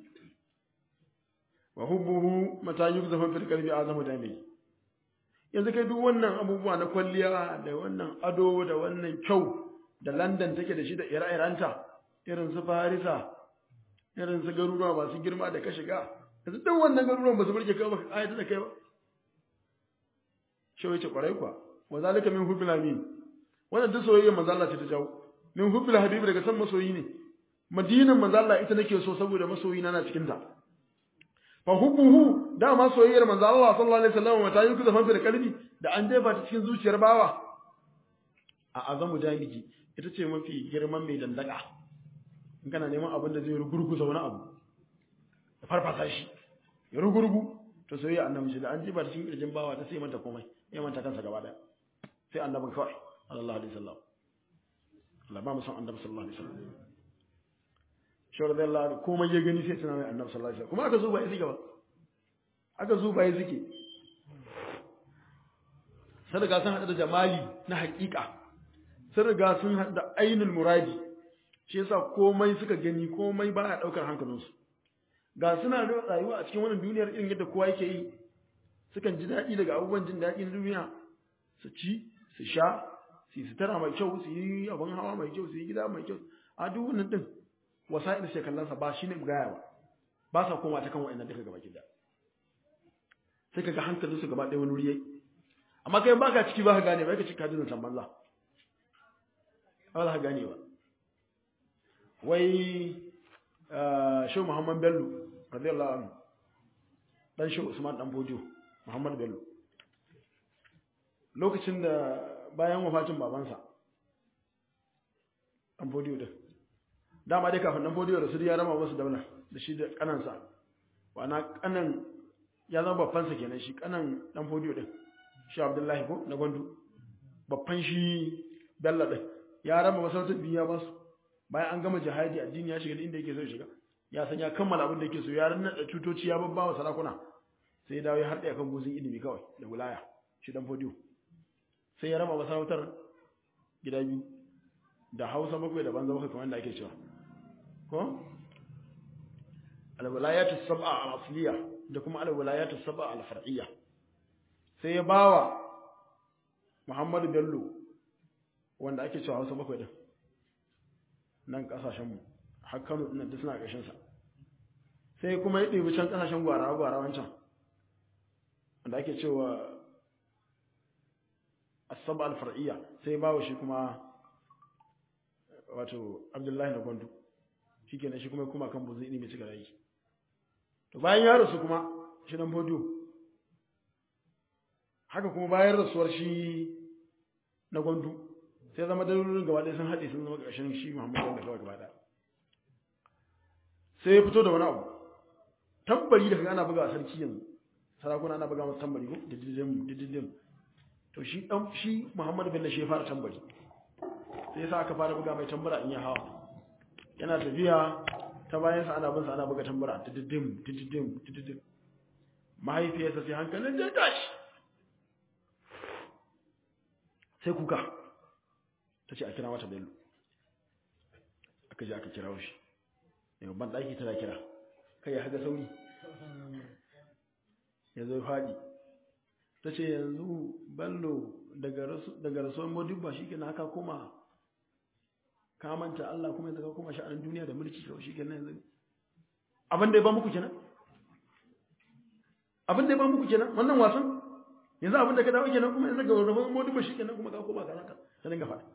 وحبه متى يقذف في القلب اعظم دامي yanzu kai duk wannan abubuwa na kwalliya da wannan ado da wannan kyau da London take da shi da ire-irenta irin su Farisa irin su garuruwa masu girma da ka shiga yanzu duk wannan garuruwan ba su burge kai ba ayata da kai ba shi wace kwarai kwa wa zalika min hubbil amin wannan duk soyayya manzo Allah ce ta jawo min hubbil habibi daga san masoyi ne madinan manzo Allah ita nake so saboda masoyina na cikin ta fa hubbuhu da ma soyayyar manzo Allah sallallahu alaihi wasallam mata yuku da fanfi da kalbi da an jefa ta cikin zuciyar bawa a azamu daliki ita ce mafi girman mai dandaka in kana neman abin da zai rugurguza wani abu da farfasa shi ya rugurgu to soyayya annabi da an jefa ta cikin kirjin bawa ta sai manta komai ya manta kansa gaba daya sai annabin kawai sallallahu alaihi wasallam Allah ba mu san annabi sallallahu alaihi wasallam shawar da Allah komai ya gani sai tunanin annabi sallallahu alaihi wasallam kuma aka zo ba ya suke ba aka zo ba ya suke sun riga sun haɗu da jamali na haƙiƙa sun riga sun haɗu da ainul muradi shi yasa komai suka gani komai ba ya ɗaukar hankalinsu ga suna rayuwa a cikin wannan duniyar irin yadda kowa yake yi sukan ji daɗi daga abubuwan jin daɗi na duniya su ci su sha su yi sutura mai kyau su yi abin hawa mai kyau su yi gida mai kyau a duk wannan din wasa'il sai kallon sa ba shine gaya ba ba sa koma ta kan wa'annan duka gaba gida sai kaga hankalin su gaba ɗaya wani wuri yayi amma kai baka ciki ba ka gane ba ka ciki ka ji zancan banza ba ka gane ba wai shi Muhammad Bello radiyallahu anhu dan shi Usman dan Bojo Muhammad Bello lokacin da bayan wafatin babansa dan Bojo din dama dai kafin dan Bojo da su ya rama wasu daula da shi da kanansa wana kanan ya zama babban sa kenan shi kanan dan Bojo din shi Abdullahi ko na Gondo babban shi Bello din ya rama masarautar biya ba su bayan an gama jihadi addini ya shiga inda yake so ya shiga ya san ya kammala abin da yake so ya ranna da tutoci ya babba wa sarakuna sai ya dawo ya harɗe kan gozin ilimi kawai da wilaya shi dan fodiyo sai ya raba masarautar gida biyu da hausa bakwai da banza bakwai kamar da ake cewa ko alwilayatu sab'a al-asliya da kuma alwilayatu sab'a al-far'iyya sai ya bawa Muhammadu Bello wanda ake cewa hausa bakwai din nan kasashenmu har Kano ɗin da suna ƙashin sa sai kuma ya ɗebi can kasashen gwara gwara wancan wanda ake cewa asab al-far'iyya sai bawo shi kuma wato Abdullahi na Gwandu shikenan shi kuma kuma kan buzu ne mai cika rai to bayan ya rasu kuma shi dan bodo haka kuma bayan rasuwar shi na gwandu sai zama dalolin gaba ɗaya sun haɗe sun zama ƙarshen shi muhammadu da kawai gaba ɗaya sai ya fito da wani abu tambari da kaga ana buga a sarki yanzu sarakuna ana buga masa tambari ko dididim dididim to shi dan shi muhammadu bello shi ya fara tambari sai yasa aka fara buga mai tambara in ya hawa yana tafiya ta bayansa ana bin sa ana buga tambara dididim dididim dididim mahaifiyarsa sai hankalin da tashi sai kuka ta ce a kira mata bello aka je aka kira shi yau ban ɗaki tana kira kai ya haga sauri ya zo faɗi ta ce yanzu bello daga rasuwar modibba shi ke na haka kuma kamanta Allah kuma yanzu ka kuma sha'anin duniya da mulki kawai shi ke nan yanzu abin da ya ba muku kenan abin da ya ba muku kenan wannan wasan yanzu abin da ka dawo kenan kuma yanzu ga rasuwar modibba shi kenan kuma ka koma ka naka ta dinga faɗa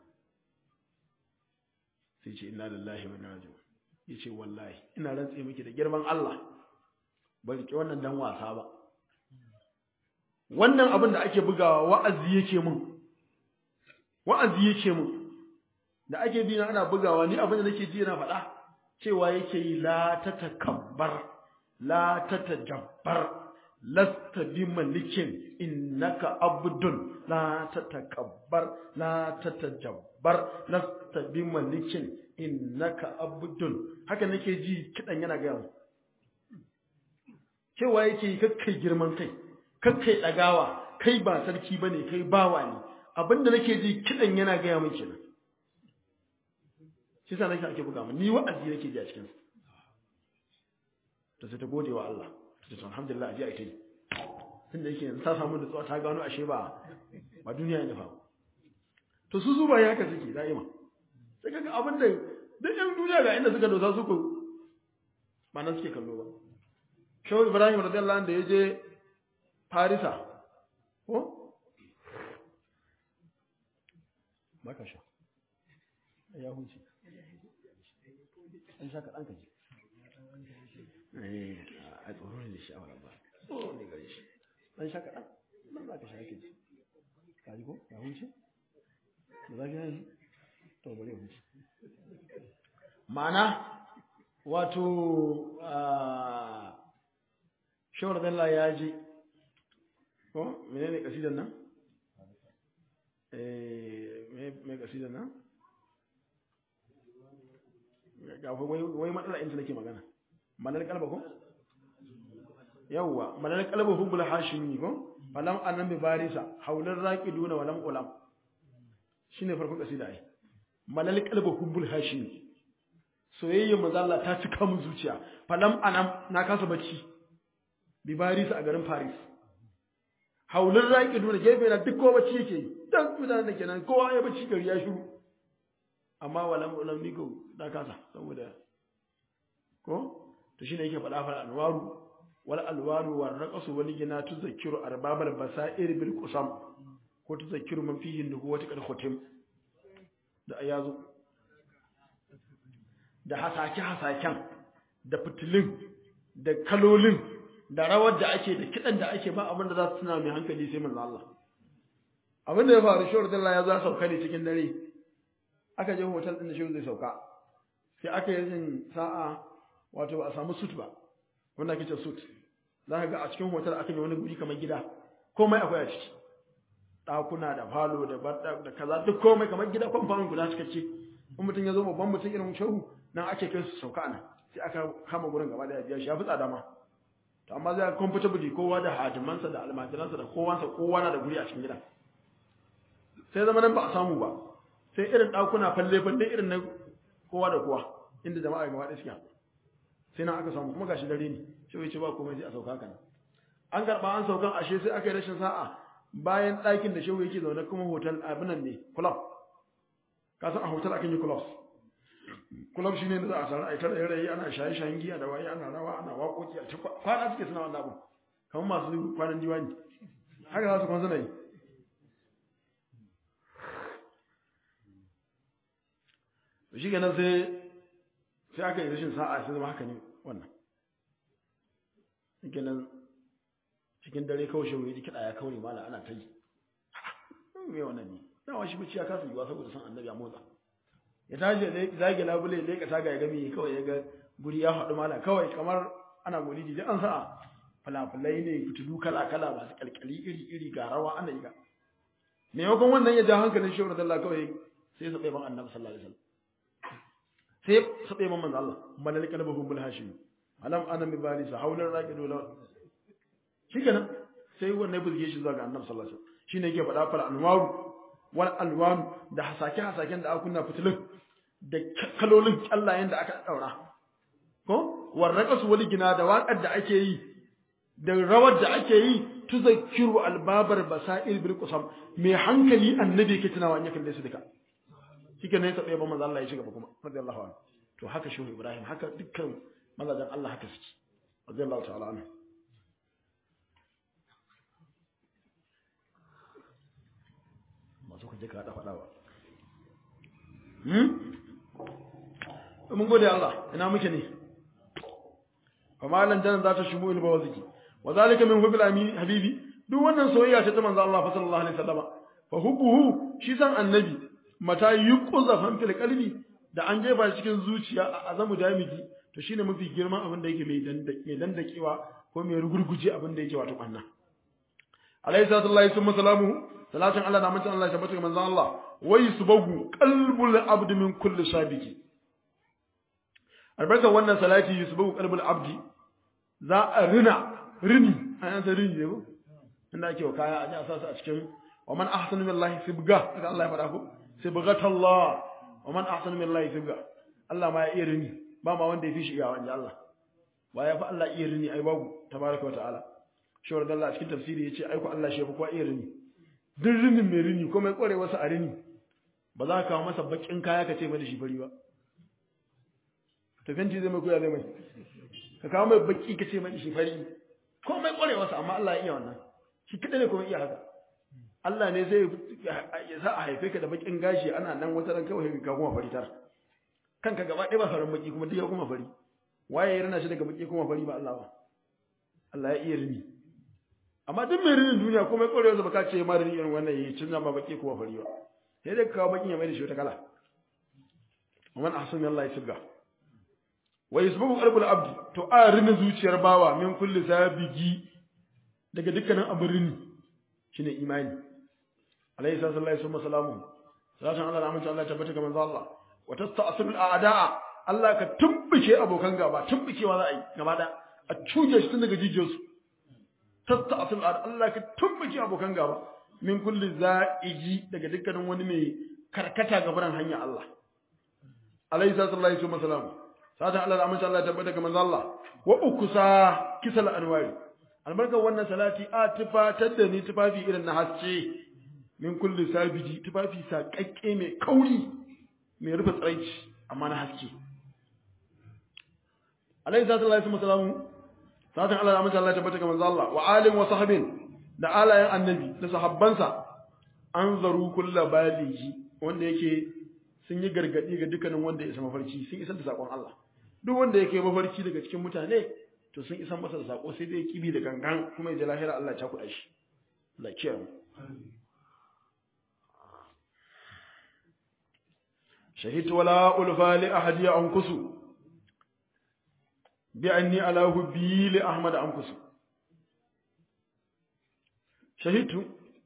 sai ce inna lillahi wa inna ilaihi ya ce wallahi ina rantse miki da girman Allah ba ki wannan dan wasa ba wannan abin da ake bugawa wa'azi yake mun wa'azi yake mun da ake bi na ana bugawa ni abin da nake ji yana faɗa cewa yake yi la tatakabbar la tatajabbar lasta bi malikin innaka abdun la tatakabbar la tatajabbar lasta bi malikin innaka abdun haka nake ji kidan yana ga mu cewa yake kakkai girman kai kakkai dagawa kai ba sarki bane kai bawa ne abinda nake ji kidan yana ga mu kenan shi sa nake ake buga mu ni wa'azi nake ji a cikin to sai ta gode wa Allah ta ce alhamdulillah aje ai tai tunda yake yanzu ta samu nutsuwa ta gano ashe ba ba duniya ne fa to su zuba ya haka suke da'ima sai kaga abin da duk yan duniya ga inda suka dosa su ko ba nan suke kallo ba shehu ibrahim radiyallahu anhu da ya je farisa ko baka sha ya huce an sha kaɗan ka ji a tsoro ne da sha'awar ba tsoro ne gare shi an sha kaɗan nan za ka sha ka ji ka ji ko ya huce da za ka yi to bari ya huce ma'ana wato shawar dalla ya ji ko menene kasidan nan eh me kasidan nan ga wai wai matsala inda nake magana manar kalba ko yawwa manar kalba hubbul hashimi ko falam annan bi barisa haular raqiduna walam ulam shine farkon kasida ai manar kalba hubbul hashimi soyayyar mazalla ta cika mun zuciya falam anam na kasa bacci bi Paris a garin Paris haulun raki duna gefe na duk kowa bacci yake yi dan mutanen da kenan kowa ya bacci gari ya shiru amma walam ulam ni ko da kasa saboda ko to shine yake faɗa fa alwaru wal alwaru war raqasu wal gina tuzakkiru arbabal basair bil qusam ko tuzakkiru man fihi nubuwati qad khutim da ayazu da hasake-hasaken da fitilin da kalolin da rawar da ake da kiɗan da ake ba abin da za su tuna mai hankali sai manzo Allah abin da ya faru shi Allah ya za sauka ne cikin dare aka je hotel din da shi zai sauka sai aka yi yin sa'a wato ba a samu suit ba wanda ake ce suit za ka ga a cikin hotel aka yi wani guri kamar gida komai akwai a ciki ɗakuna da falo da da kaza duk komai kamar gida kwamfanin guda cikakke in mutum ya zo babban mutum irin shehu nan ake kai su sauka nan sai aka kama gurin gaba da biya shi ya fi tsada ma to amma zai comfortably kowa da hadimansa da almajiransa da kowansa kowa na da guri a cikin gida sai zama nan ba a samu ba sai irin ɗakuna falle falle irin na kowa da kowa inda jama'a gaba ɗaya suke sai nan aka samu kuma gashi dare ne sai ce ba komai sai a sauka kana an karɓa an saukan ashe sai aka yi rashin sa'a bayan ɗakin da shehu yake zaune kuma hotel abinan ne club ka san a hotel akan yi clubs club shine da za a sarar aitar da rayi ana shaye shayen giya da waye ana rawa ana waƙoƙi a cikin kwana suke suna wannan abu kamar masu kwanan diwani haka za su kwan suna yi shi kenan sai sai aka yi rashin sa'a sai zama haka ne wannan kenan cikin dare kawai shi wuri kiɗa ya kaure mala ana ta yi me wannan ne dama shi bacci ya kasa yiwa saboda san annabi ya motsa ya tashi ya zage labule ya leka taga ya gami kawai ya ga guri ya haɗu mala kawai kamar ana maulidi da an sa falafalai ne fitilu kala kala masu kalkali iri iri ga rawa ana yi ga maimakon wannan ya ja hankalin shi Allah kawai sai ya saɓe ban annabi sallallahu alaihi wasallam sai ya saɓe ban manzo Allah malal qalbuhum bil hashim alam ana mi bari sa haular raqidu la shikenan sai wannan ya bulge shi zuwa ga annabi sallallahu alaihi wasallam shine yake faɗa fal anwaru wal alwanu da hasake hasaken da aka kunna fitilun da kalolin kyallayen da aka daura ko warraqasu wal gina da waƙar da ake yi da rawar da ake yi tuzakkiru albabar basail bil qusam mai hankali annabi yake tunawa in ya kalle su duka shike ne sai ba manzo Allah ya shiga kuma radiyallahu anhu to haka shehu Ibrahim haka dukkan mazajen Allah haka suke radiyallahu ta'ala anhu masu kuje ka hada fada ba hmm mun gode Allah ina muke ne fa malan dan za ta shumu ilba waziki wa zalika min hubbil amin habibi duk wannan soyayya ce ta manzo Allah sallallahu alaihi wasallam fa hubbuhu shi san annabi mata yuqza fan fil qalbi da an jefa cikin zuciya a azamu damiji to shine mafi girman abin da yake mai dandake dandakewa ko mai rugurguje abin da yake wato kanna alayhi salatu summa salamu salatin Allah da mutum Allah ya tabbata ga manzon Allah wai subagu qalbul abd min kulli sabiki albarka wannan salati yusbagu qalbul abdi za a rina rini an san rini ne ko inda ake wa kaya a ji a sa su a cikin wa man ahsanu billahi sibga haka Allah ya faɗa ko sibghatallah wa man ahsanu billahi sibga Allah ma ya iya rini ba ma wanda ya fi shi iyawa inji Allah ba ya fi Allah iya rini ai babu tabaraka wa ta'ala shawar da Allah a cikin tafsiri yace ai ko Allah shi ya fi kowa iya rini duk rinin mai rini ko mai kware wasu a rini ba za ka kawo masa bakin kaya ka ce mai da shi fari ba to fenti zai mai koya zai mai ka kawo mai baki ka ce mai da shi fari ko mai kware wasu amma Allah ya iya wannan shi kadai ne kuma iya haka Allah ne zai ya sa a haife ka da bakin gashi ana nan wata ran kawai ka kuma fari tar kanka gaba ɗaya ba farin baki kuma duk ya kuma fari waye ya rina shi daga baki kuma fari ba Allah ba Allah ya iya rini amma duk mai rinin duniya kuma ya ƙwarewa ba ka ce ma rini irin wannan ya canza ma baki kuma fari ba sai dai kawo bakin ya mai da shi wata kala man ahsanu Allah ya sibga wa yasbuqu qalbul abdi to a rinin zuciyar bawa min kulli sabigi daga dukkanin abin rini shine imani alayhi sallallahu alaihi wasallam salatan Allah rahmatu Allah tabbata ga manzo Allah wa tasta'silul a'da'a Allah ka tumbuke abokan gaba tumbukewa za a yi gaba da a cuje shi tun daga jijiyarsu tasta'silul a'da'a Allah ka tumbuke abokan gaba min kulli za'iji daga dukkanin wani mai karkata ga barin hanya Allah alayhi sallallahu alaihi wasallam salatan Allah rahmatu Allah tabbata ga manzo Allah wa ukusa kisal anwari albarkar wannan salati a tufatar da ni tufafi irin na haske min kulli sabiji tufafi saƙaƙƙe mai kauri mai rufe tsiraici amma na haske alaihi sallallahu alaihi wasallam satin Allah ya mace Allah tabbata ga manzo Allah wa alim wa sahabin da alayen annabi da sahabbansa an zaru kullu baligi wanda yake sun yi gargadi ga dukkanin wanda ya isa mafarki sun isar da sakon Allah duk wanda yake mafarki daga cikin mutane to sun isan masa da sako sai dai kibi da gangan kuma ya ji lahira Allah ya kuɗa shi Allah kiyaye mu shahidtu wala ulfa li ahadi ankusu bi anni ala hubbi li ahmad ankusu shahidtu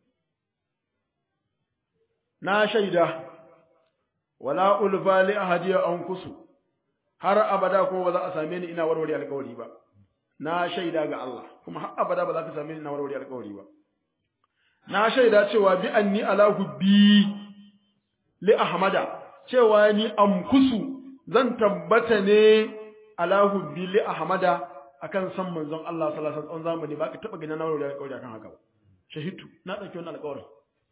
na shaida wala ulfa li ahadi ankusu har abada kuma ba za a same ni ina warware alƙawari ba na shaida ga Allah kuma har abada ba za ka same ni ina warware alƙawari ba na shaida cewa bi anni ala hubbi li ahmada cewa ni amkusu zan tabbata ne ala hubbi li ahmada akan san manzon Allah sallallahu alaihi wasallam zamani ba ka taba ganin na warware alƙawari akan haka ba shahidu na dauki wannan alƙawarin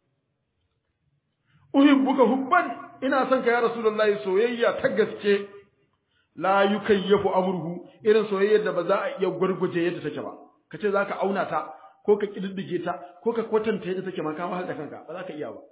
uhibbuka hubban ina son ka ya rasulullahi soyayya ta gaske la yukayyafu amruhu irin soyayyar da ba za a iya gurguje yadda take ba kace zaka auna ta ko ka kididdige ta ko ka kwatanta yadda take ma ka ma da kanka ba za ka iya ba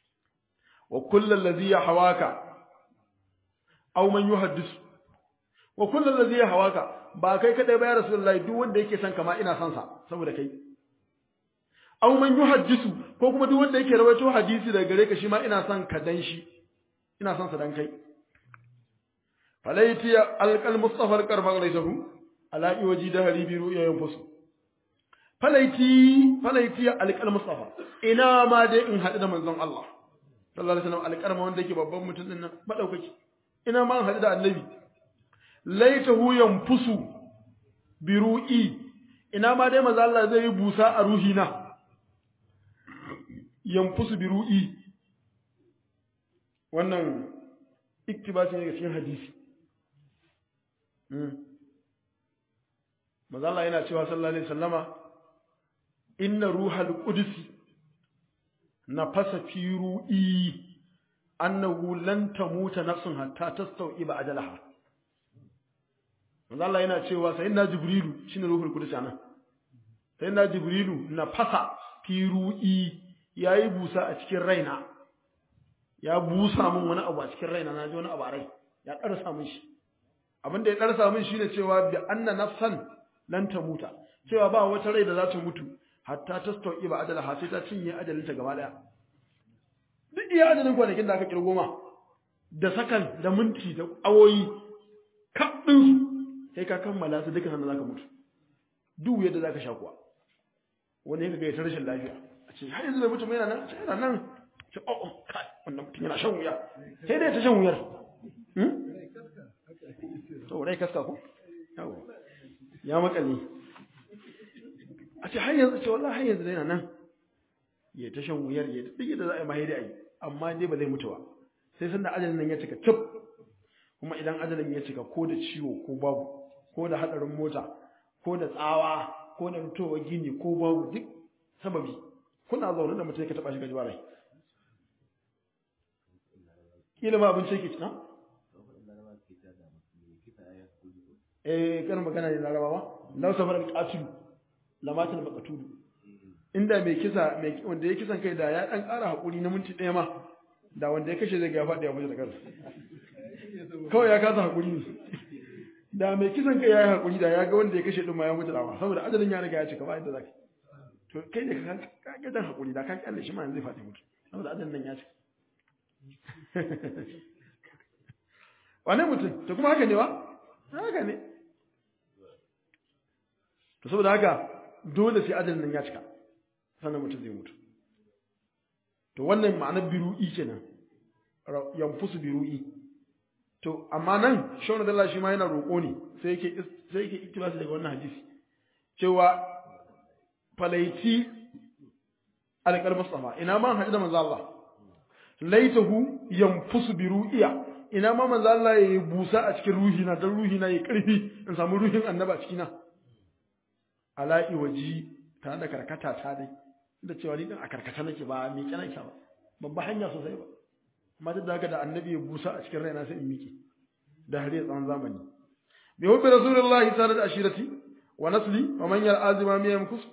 wa kullu allazi yahawaka aw man yuhaddisu wa kullum da zai hawaka ba kai kadai ba ya rasulullahi duk wanda yake son kama ina son sa saboda kai aw man yuhaddisu ko kuma duk wanda yake rawaito hadisi daga gare ka shi ma ina son ka dan shi ina son sa dan kai falaiti alqal mustafa alqarfa laysahu ala iwaji da haribi ru'ya yanfusu falaiti falaiti alqal mustafa ina ma dai in hadu da manzon Allah sallallahu alaihi wasallam alqarma wanda yake babban mutum din nan madaukaki ina ma in hadu da annabi laitahu yanfusu bi ru'i ina ma dai manzon Allah zai yi busa a ruhina yanfusu bi ru'i wannan iktibasi ne ga cikin hadisi Maza Allah yana cewa sallallahu alaihi wasallama inna ruhal qudsi nafasa fi ru'i annahu lan tamuta nafsun hatta tastawiba ajalaha Maza Allah yana cewa sayyidina jibrilu shine ruhul qudsi anan sayyidina jibrilu nafasa fi ru'i yayi busa a cikin raina ya busa min wani abu a cikin raina na ji wani abu a rai ya ƙarsa min shi abin da ya ƙarsa min shine cewa bi anna nafsan lan tamuta cewa ba wata rai da za ta mutu hatta ta stauki ba adala ha sai ta cinye ajalin ta gaba daya duk iya ajalin kwanakin da aka kirgo ma da sakan da minti da awoyi kaɗin su sai ka kammala su duka sannan zaka mutu duk yadda zaka sha kuwa wani ya ga ya rashin lafiya a ce har yanzu bai mutu ba yana nan yana nan ce oh oh kai wannan mutum yana shan wuya sai dai ta shan wuyar to rai kaska ko yawa ya makale a ce har yanzu ce wallahi har yanzu yana nan ya ta shan wuyar ya ta dige da za a yi mahaifi a yi amma dai ba zai mutu ba sai sanda ajalin nan ya cika cip kuma idan ajalin ya cika ko da ciwo ko babu ko da hadarin mota ko da tsawa ko da mutuwa gini ko babu duk sababi kuna zaune da mutum ka taba shi gaji rai kila ma abin sai ke cina eh kana magana ne larabawa law safar al-qatil lamatul maqtul inda mai kisa mai wanda ya kisan kai da ya dan ƙara hakuri na minti ɗaya ma da wanda ya kashe zai ga faɗi ya mutu da kansa kawai ya kasa hakuri ne da mai kisan kai ya yi hakuri da ya ga wanda ya kashe din ma ya mutu da saboda ajalin ya riga ya cika ba inda zaka to kai da ka ka ga dan hakuri da ka kalle shi ma zai faɗi mutu saboda ajalin nan ya cika wane mutum to kuma haka ne ba haka ne to saboda haka dole sai ajalin nan ya cika sannan mutum zai mutu to wannan ma'anar biru'i kenan yanfusu biru'i to amma nan shawara da Allah shi ma yana roƙo ne sai yake sai yake iktibasi daga wannan hadisi cewa falaiti alqal mustafa ina ma hadda manzo Allah laitahu yanfusu biru'iya ina ma manzo Allah ya busa a cikin ruhina dan ruhina ya karfi in samu ruhin annaba cikina ala'i waji tare da karkata ta dai da cewa ni din a karkata nake ba mi kana ki ba babba hanya sosai ba amma duk da haka da annabi ya busa a cikin raina sai in miki da har ya tsawon zamani bi hubbi rasulullahi sallallahu alaihi ashirati wa nasli wa man yal azima mi yamkus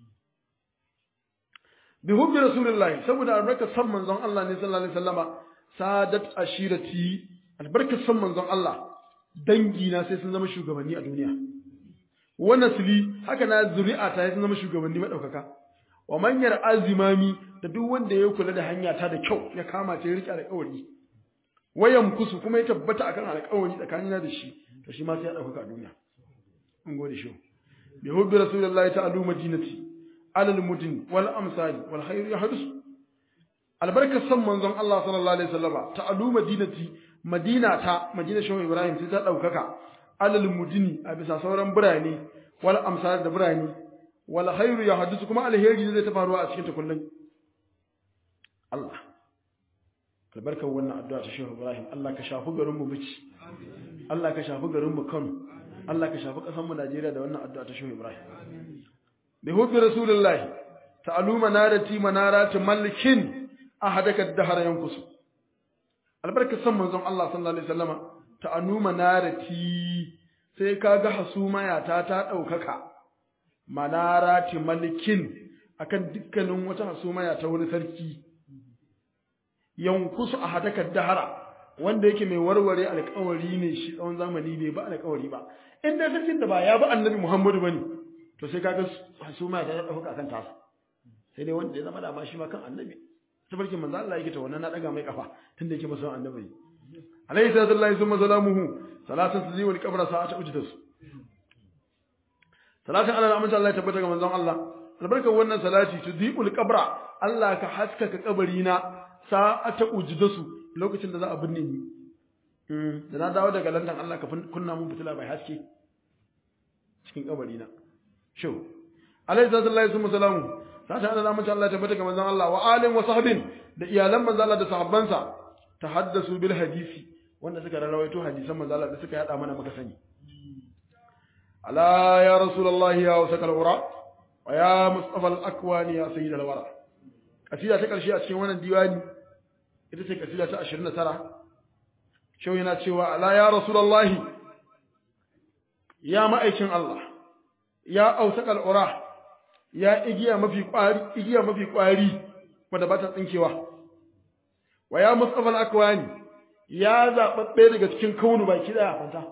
bi hubbi rasulullahi saboda albarkar san manzon Allah ne sallallahu alaihi wasallama sadat ashirati albarkar san manzon Allah dangi na sai sun zama shugabanni a duniya wa nasli haka na zuri'a ta sun zama shugabanni madaukaka wa manyar azimami da duk wanda ya kula da hanya ta da kyau ya kama ta ya rike alƙawari wayan kusu kuma ya tabbata akan alƙawari tsakanina da shi to shi ma sai ya dauka a duniya mun gode shi bi hubbi rasulullahi ta'ala madinati alal mudin wal amsali wal khairu yahdus albarka san manzon Allah sallallahu alaihi wasallama ta'alu madinati madina ta madina shehu ibrahim sai ta daukaka alal mudini a bisa sauran birane wal amsal da birane wal khairu yahdus kuma alheri zai ta faruwa a cikin ta kullun Allah albarkar wannan addu'a ta shehu ibrahim Allah ka shafi garin mu bici Allah ka shafi garin mu Kano Allah ka shafi kasar mu Najeriya da wannan addu'a ta shehu ibrahim bi hubbi rasulillahi ta'alu manarati manarati malikin ahadaka dahara yankusu albarka san manzon Allah sallallahu alaihi wasallama ta'anu manarati sai kaga hasumaya ta ta daukaka manarati malikin akan dukkanin wata hasumaya ta wani sarki yankusu ahadaka dahara wanda yake mai warware alƙawari ne shi tsawon zamani bai ba alƙawari ba in dai sarkin da ba ya ba annabi Muhammadu bane to sai kaga su ma ta dauka kan tasa sai dai wanda ya zama da ma shi ma kan annabi tabarkin manzo Allah yake ta wannan na daga mai kafa tunda yake masa annabi alayhi salatu wallahi summa salamuhu salatu tazzi wal qabra sa'ata ujdas salatu ala amince Allah ya tabbata ga manzon Allah albarkar wannan salati tudhi'ul qabra Allah ka haskaka kabari na sa'ata ujdasu lokacin da za a binne ni da na dawo daga London Allah ka kunna mun fitila bai haske cikin kabari na sho alayhi salatu wallahi summa salamu sata ana namun Allah ta tabbata ga manzon Allah wa alim wa sahbin da iyalan manzon Allah da sahabbansa tahaddasu bil hadisi wanda suka rawaito hadisan manzon Allah da suka yada mana muka sani ala ya rasulullahi ya wasakal ura wa ya mustafa al akwani ya sayyid al wara kasida ta karshe a cikin wannan diwani ita ce kasida ta 29 shau yana cewa ala ya rasulullahi ya ma'aikin Allah ya ausakal ura ya igiya mafi ƙwari igiya mafi ƙwari wanda ba ta tsinkewa wa ya mustafa al-akwani ya zababbe daga cikin kaunu baki daya fanta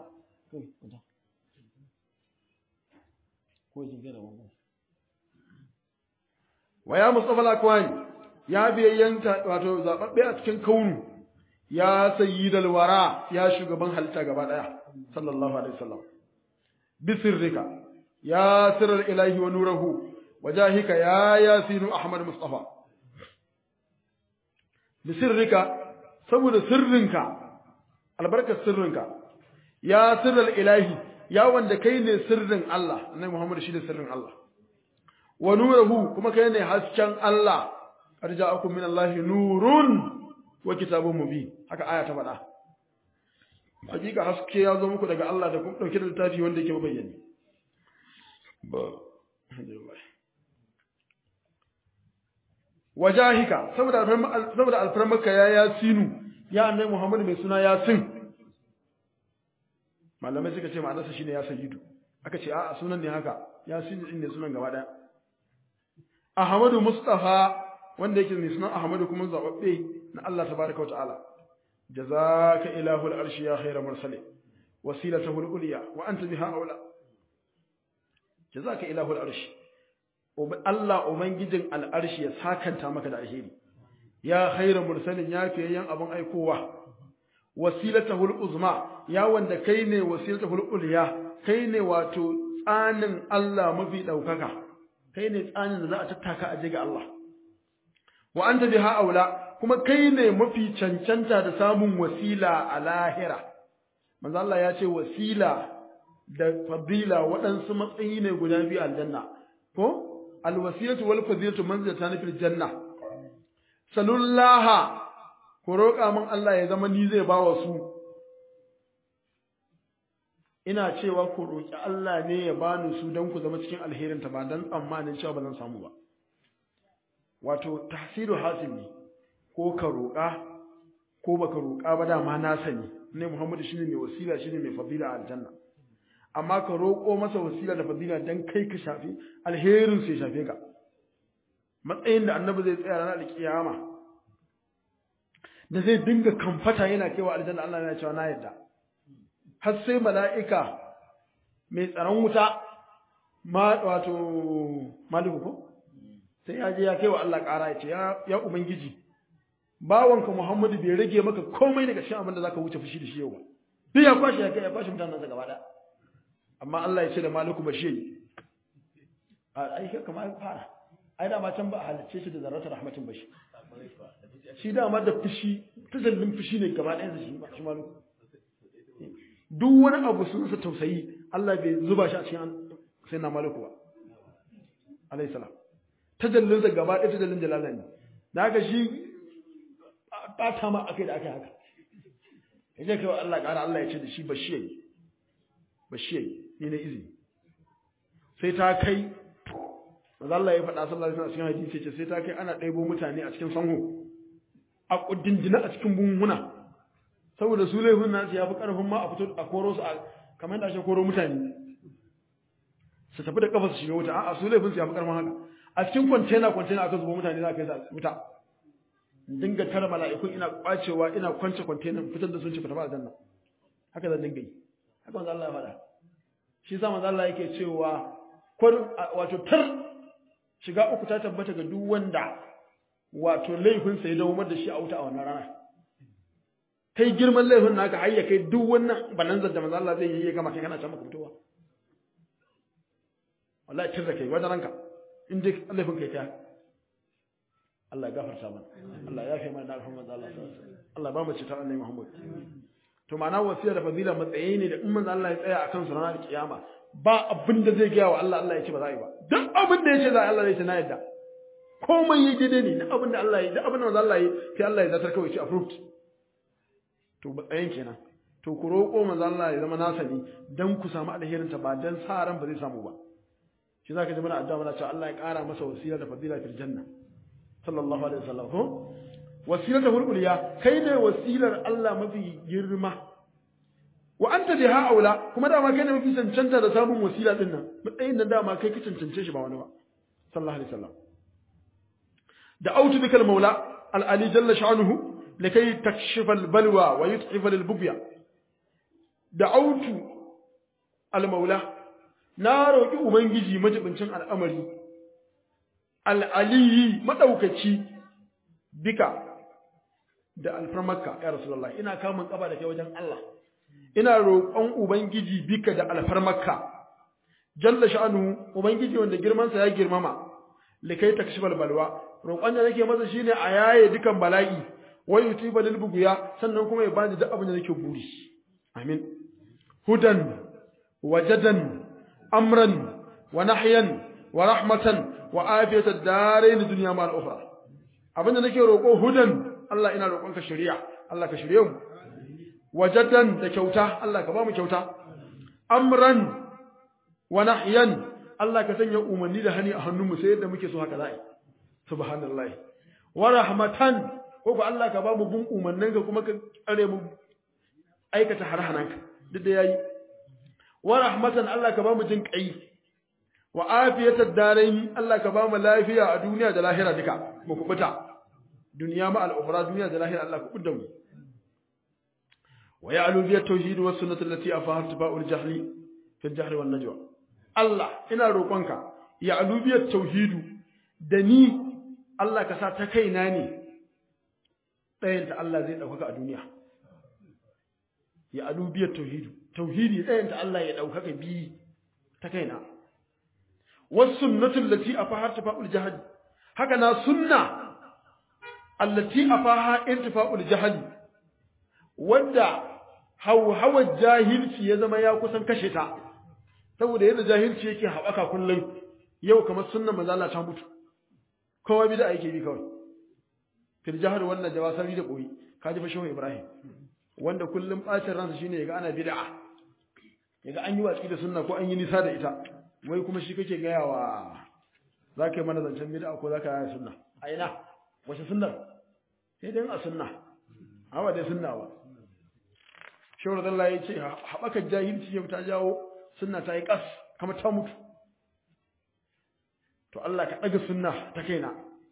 wa ya mustafa al-akwani ya biyayyanta wato zababbe a cikin kaunu ya sayyidal wara ya shugaban halitta gaba daya sallallahu alaihi wasallam bisirrika ya sirral ilahi wa nurahu وجاهك يا ياسين أحمد مصطفى بسرك سبب سرنك البركة سرنك يا سر الإلهي يا وند كين سر الله أنا محمد شيد سر الله ونوره كما كين حسن الله قد جاءكم من الله نور وكتاب مبين haka aya ta faɗa hakika haske ya zo muku daga Allah da kuma dauke da littafi wanda yake bayyane ba alhamdulillah wajahika saboda saboda alfarmaka ya yasinu ya annabi Muhammad mai suna yasin malamai suka ce ma'anarsa shine ya sayyidu aka ce a'a sunan ne haka yasin din ne sunan gaba daya Ahmadu Mustafa wanda yake mai sunan Ahmadu kuma zababbe na Allah tabaraka wa ta'ala jazaka ilahu al-arshi ya khayra mursali wasilatahu al-ulya wa anta biha aula jazaka ilahu al-arshi Allah Ubangijin al'arshi ya sakanta maka da alheri, ya haira mursalin ya fiyayyen abin aikowa, wasilata uzma ya wanda kai ne wasilata hul'ulya, kai ne wato tsanin Allah mafi ɗaukaka, kai ne tsanin da za a tattaka a ga Allah. Wa an tabi ha'aula, kuma kai ne mafi cancanta da samun wasila a lahira. Manzo Allah ya ce wasila da fadila waɗansu matsayi ne guda biyu aljanna. Ko? alwasilatu wal fadilatu manzilatan fil janna salullaha ku roƙa min Allah ya zama ni zai bawa su ina cewa ku roƙi Allah ne ya bani su don ku zama cikin alherin ta ba dan tsammanin cewa ba zan samu ba wato tahsilu hasil ne ko ka roƙa ko baka roƙa ba dama na sani ne Muhammadu shine mai wasila shine mai fadila a aljanna amma ka roƙo masa wasila da fadila dan kai ka shafi alherin sai shafe ka matsayin da annabi zai tsaya ranar alkiyama da zai dinga kamfata yana kewa aljanna Allah yana cewa na yadda har sai mala'ika mai tsaron wuta ma wato maliku ko sai ya je ya kaiwa Allah ƙara ya ce ya ubangiji bawanka Muhammadu bai rage maka komai daga cikin abin da zaka wuce fushi da shi yau ba duk ya kwashi ya kai ya kwashi mutanen sa gaba ɗaya amma Allah ya ce da maliku bashi yi ai kai kamar fara ai dama can ba a halicce shi da zarratar rahmatin bashi shi dama da fushi tazallin fushi ne gaba ɗayan shi shi maliku duk wani abu sun sa tausayi Allah bai zuba shi a cikin sai na maliku ba alayhi salam tajallin sa gaba ɗaya tajallin jalala ne da haka shi ɓata ma akai da akai haka yaje kai wa Allah ƙara Allah ya ce da shi bashi yayi bashi yayi ni na izini sai ta kai manzo Allah ya faɗa sallallahu alaihi wasallam cikin hadisi ce sai ta kai ana ɗaibo mutane a cikin sanho a kuddindina a cikin bunhuna saboda su laifin nasu ya fi ƙarfin ma a fito a koro su a kamar da ake koro mutane su tafi da kafa su shiga wuta a'a su laifin su ya fi ƙarfin haka a cikin kwantena kwantena aka zuba mutane za a kai su wuta dinga tara mala'ikun ina kwacewa ina kwance container fitar da sun ci fita ba aljanna haka zan dinga yi haka manzo Allah ya faɗa shi sa manzo Allah yake cewa kwar wato tar shiga uku ta tabbata ga duk wanda wato laifin sa ya dawo da shi a wuta a wannan rana kai girman laifin naka har ya kai duk wannan bananzar da manzo Allah zai yi ya gama kai kana can maka fitowa wallahi tir da kai wajen ranka in dai laifin kai ta Allah ya gafarta mana Allah ya fi mana da alhamdu Allah Allah ba mu citar annabi Muhammad to ma'ana wasiya da fadila matsayi ne da in manzo Allah ya tsaya akan su ranar kiyama ba abin da zai gaya wa Allah Allah ya ce ba za a yi ba duk abin da ya ce za a Allah zai ce na yadda komai yi daidai ne duk abin da Allah ya yi duk abin da manzo Allah ya yi sai Allah ya zartar kawai ce approved to matsayin kenan to ku roƙo manzo Allah ya zama nasa ne dan ku samu alherin ta ba dan sa ran ba zai samu ba shi zaka ji muna addu'a muna cewa Allah ya ƙara masa wasila da fadila fil janna sallallahu alaihi wasallam ko wasilata hulquliya kai ne wasilar Allah mafi girma wa anta biha aula kuma dama kai ne mafi cancanta da samun wasila din nan matsayin nan dama kai ka cancance shi ba wani ba sallallahu alaihi wasallam da autu bikal maula al ali jalla sha'nuhu likai takshifa al balwa wa yut'ifa lil bugya da autu al maula na roki ubangiji majibincin al'amari al ali madaukaci bika da alfarmarka ya rasulullah ina kamun kaba da kai wajen Allah ina roƙon ubangiji bika da alfarmarka jalla sha'anu ubangiji wanda girman sa ya girmama likai takshifal balwa roƙon da nake masa shine a yaye dukan bala'i wa yutiba lil buguya sannan kuma ya bani duk abin da nake buri amin hudan wajadan amran wa nahyan wa rahmatan wa afiyatad darain dunya ma al-ukhra abinda nake roƙo hudan Allah ina roƙonka shari'a Allah ka shirye mu wajadan da kyauta Allah ka ba mu kyauta amran wa nahyan Allah ka sanya umarni da hani a hannunmu sai yadda muke so haka za'i subhanallah wa rahmatan ko ko Allah ka ba mu bin umarnin ka kuma ka tsare mu aikata harhananka duk da yayi wa rahmatan Allah ka ba mu jin kai wa afiyatad darain Allah ka ba mu lafiya a duniya da lahira duka mu kubuta duniya ma al-ukhra duniya da lahira Allah ku kudda mu wa ya'lu bi at-tauhid was sunnah allati afahat ba'ul jahli fi al-jahl wan najwa Allah ina roƙonka ya'lu bi at-tauhid da ni Allah ka sa ta kaina ne ɗayan ta Allah zai dauka a duniya ya'lu bi at-tauhid tauhidi ɗayan ta Allah ya dauka bi ta kaina was sunnatu allati afahat ba'ul jahl haka na sunna allati afaha intifa'ul jahali wanda hawhawar jahilci ya zama ya kusan kashe ta saboda yadda jahilci yake haɓaka kullum yau kamar sunnan manzo Allah ta mutu kowa bid'a yake bi kawai fil jahr wannan jawasari da koyi kaji fa shehu ibrahim wanda kullum bacin ransa shine yaga ana bid'a yaga an yi watsi da sunna ko an yi nisa da ita wai kuma shi kake gaya wa zaka yi mana zancen bid'a ko zaka yi sunna a ina wace sunnar sai dai a sunna hawa dai sunna ba shawar Allah ya ce haɓakar jahilci yau ta jawo sunna ta yi ƙas kama ta mutu to Allah ka ɗaga sunna ta kaina